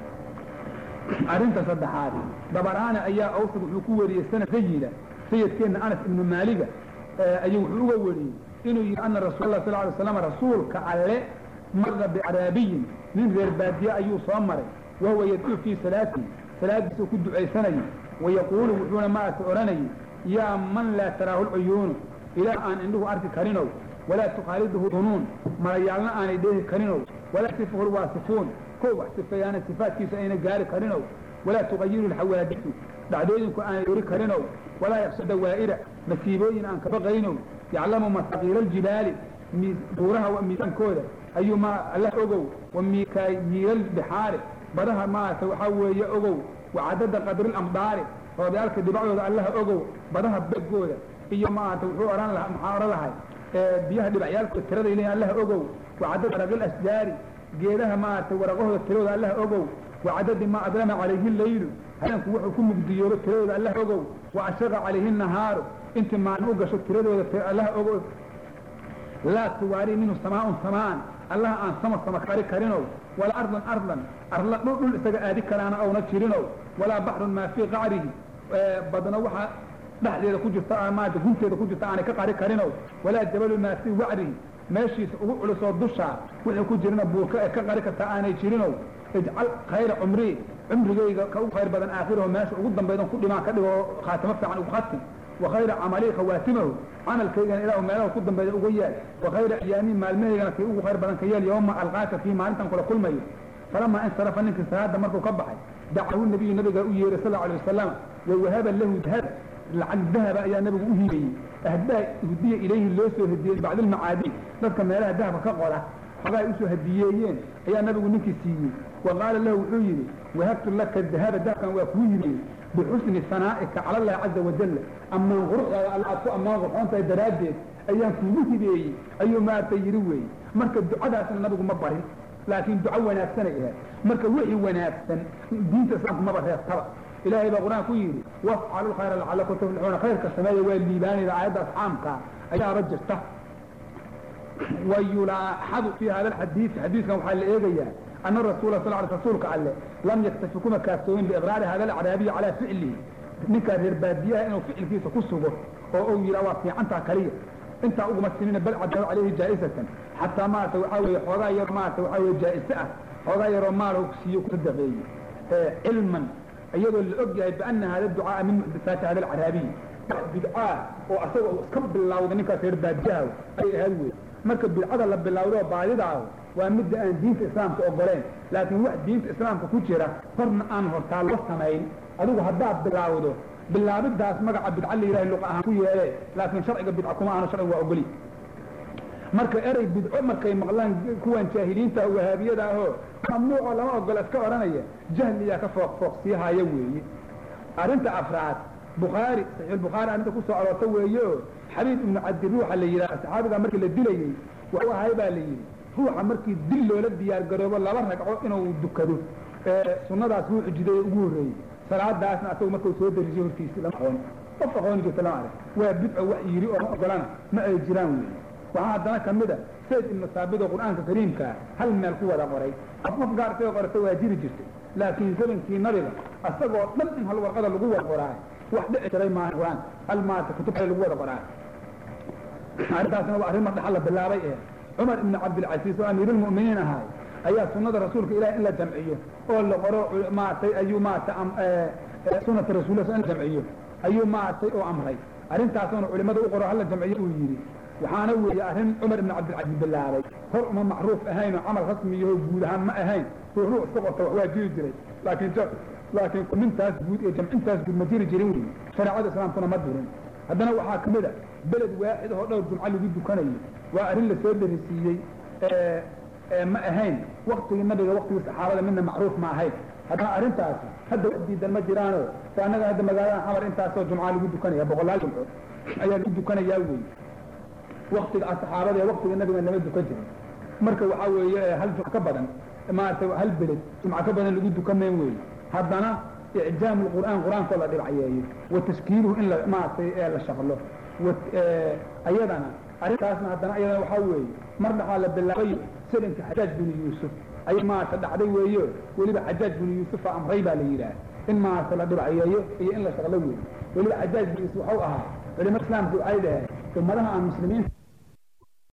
arrinta saddexaad dabaraani ayaa awsad wuxuu ku wariyey sanad sayida sayidkeenna anas ibnu maaliga ayuu wuxuu uga wariyey inuu yidhi ana rasuul allah sal alay slam rasuulka alle mara bicaraabiyin nin reer baadiye ayuu soo maray wahuwa yadcuu fii salaatii salaadiisuu ku ducaysanayay wayaquulu wuxuuna maarata odhanayay yaa man laa taraahu lcuyuunu ilaah aan indhuhu arki karinow walaa tukhaaliduhu dunuun malayaalna aanay dheehi karinow walaa sifuhu lwaasifuun kow wax sifeeyaana sifaatkiisa ayna gaari karinow walaa tuqayiru lxawaadisu dhacdooyinku aanay ori karinow walaa yaksha dawaa'ira masiibooyin aan kabaqaynow yaclamu masaqiila aljibaali buuraha miisaankooda ayuu ma allah ogow wa mikaayiila albixaari badaha maarata waxaa weeye ogow wacadada qadri lamdaari roodayaalka dhibacdooda allaha ogow badaha begooda iyo maarata wuxuu ohan laha maxaa odhan lahay biyaha dhibacyaalkooda tiraday leeyihin allaha ogow wacadada waraqil asjaari geedaha maarata waraqahooda tiradooda allaha ogow wacadadi maa adlama calayhi leylu habeenku wuxuu ku mugdiyoobo tiradooda allaha ogow wa ashaqa calayhi nahaaru intii maalin u gasho tiradooda allaha ogow laa tuwaari minhu samaaun samaan allaha aan sama sama kari karinow walaa ardan ardan arla dhul dhul isaga aadi karaana ouna jirinow walaa baxrun maa fii qacrihi badno waxaa dhexdeeda ku jirta maanta gunteeda ku jirta aanay ka qari karinow walaa jabalu maa fii wacrihi meeshiisa ugu culusoo dushaa wixii ku jirina buurka ee ka qari kartaa aanay jirinow ijcal khayra cumrii cumrigayga ka ugu khayr badan aakhiraho meesha ugu dambaydan ku dhimaan ka dhigo khaatimo fiican ugu khatim وخayر cmلي khawاatimahu camalkaygana ilah meelaha ku dambeeya uga yaal وkhayra أyaami maalmahaygana kii ugu khayr badan ka yeel yوma alقاaka kii maalintan kula kulmayo falama insarafa ninkii salaada markuu ka baxay dacahu nabiyu nabiga u yeeray sal alيه wasalam wawahaba lahu dahab lacag dahaba ayaa nabigu u hiibayey ahdaa hudiya ilayhi loo soo hediyey bacd almacaadi dadka meelaha dahabka ka qola xogaa ay usoo hadiyeeyeen ayaa nabigu ninkii siiyey wa qaala lahu wuxuu yidhi wahabtu laka dahaba dahabkan waa kuu hibiyey bixusni sanaa'ika cala allahi caza wajalla ammaan quruxdaada alla aad ku ammaan qurxoon tahay daraaddeed ayaan kuugu hibeeyey ayuu maaragtay yidhi weeye marka ducadaasna nabigu ma barin laakiin duco wanaagsanay ahayd marka wixii wanaagsan diinta islaamku maba reebtaba ilaahay baa qur-aan ku yidhi wafcalu lkhayra lacalakum tuflixuuna khayrka sameeya waa liibaanayda aayadda asxaamka ayaaba jirta wayulaaxadu fi hada alxadiidi xadiidkan waxaa la eegayaa ana rasuula sal l rasuulka alle lam yaktafi kuma kaaftoomin biiqraari hada alacraabiyi calaa ficlihi ninkaa reer baadiyaha inuu ficilkiisa ku sugo oo uu yidhaa waa fiicantaa kaliya intaa uguma sinina bal cadaaw calayhi jaa'isatan xataa maarata waxaa weeye xoogaa yar maarata waxaa weye jaa'ise ah xoogaa yaroo maal siiyo ku sadaqeeye cilman iyadoo la og yahay biana hada ducaaa min muxdisaati hada alcaraabiyi wax bidcaa oo asaga uu iska bilawda ninkaas reer baadiyaha ay ahayd wey marka bidcada la bilawdo baadidaaho waa midda aan diinta islaamka ogoleen laakiin wax diinta islaamka ku jira horna aan hortaa loo samayn adigu haddaad bilaawdo bilaabidaas magaca bidca la yidhaha luqa ahaan ku yeelee laakiin sharciga bidca kuma ahano sharciga waa ogoli marka erey bidco markay maqlaan kuwan jaahiliinta wahaabiyada ahoo mamnuuco lama ogola iska odhanaya jahliyaa ka fooq fooqsiihaya weeye arrinta afraad bukhaari saxiixulbukhaari arrinta ku soo aroorta weeye oo xabiib ibnu cabdi ruuxa la yidhaha saxaabiga markii la dilayey wuxuu ahay baa la yidhi ruuxa markii dil loola diyaar garoobo laba ragco inuu dukado sunnadaas ruuxu jiday ugu horreeyey salaadaasna asagu markuu soo darisiyo hortiisi lama aqoon qof aqooni jirta lama arag waa bidco wax yidhi oo ma ogolana ma ay jiraan weeye waxaa haddana ka mid a sayd ibnu saabit oo qur'aanka kariimkaa hal meel ku wada qoray qof qof gaar isaga qorata waa jiri jirtay laakiin zamankii nabiga asagoo dhan in hal warqada lagu wada qoraay wax dhici jiray maaha qur-aanka hal maarata kutub lagu wada qoraay arrintaasna waa arrin mar dhaxal la bilaabay ee cumar ibnu cabdilcasiis oo amiirulmu'miniin ahaay ayaa sunnada rasuulka ilahi in la jamciyo oo la qoro maaragtay ayuu maaragtay sunata rasuulillah in la jamciyo ayuu maaragtay oo amray arrintaasuna culimada u qoro hala jamciyo uu yidhi waxaana weeye arrin cumar ibnu cabdilcasiis bilaabay hor uma macruuf ahayn oo camal rasmiyaho guud ahaan ma ahayn ruux ruux iska qorta wax waa jiri jiray laakiin laakiin kunintaas guud iyo jamcintaas guud ma jiri jirin wey shareecada islaamkuna ma dirin haddana waxaa ka mid a beled waaxid oo dhowr jumco lagu dukanayo waa arrin lasoo darisiiyey ma ahayn waktigii nabiga waktigii saxaabada midna macruuf ma ahayn haddana arrintaasi hadda wax diidan ma jiraano o annaga hadda magaalada xamar intaasoo jumca lagu dukanaya boqolaal jumco ayaa lagu dukanayaa wey waktiga saxaabada ee waktiga nabiga lama dukan jirin marka waxaa weeye hal jumco ka badan maaragtay hal beled jumco ka badan lagu dukanayn wey haddana icjaam lqur'aan qur-aankoo la dhibcayeeyo wa tashkiiluhu in la maaragtay la shaqlo ayadana arrintaasna haddana ayadana waxaa weeye mar dhaxaa la bilaabay salinka xajaaj binu yuusuf ayay maarata dhacday weeyo weliba xajaaj binu yuusufa amray baa la yidhaah in maarata la dhibcayeeyo iyo in la shaqlo weeyo weliba xajaaj binu yuusuf waxau ahaa culimada islaamku waxay dhaheen ummadaha aan muslimiinta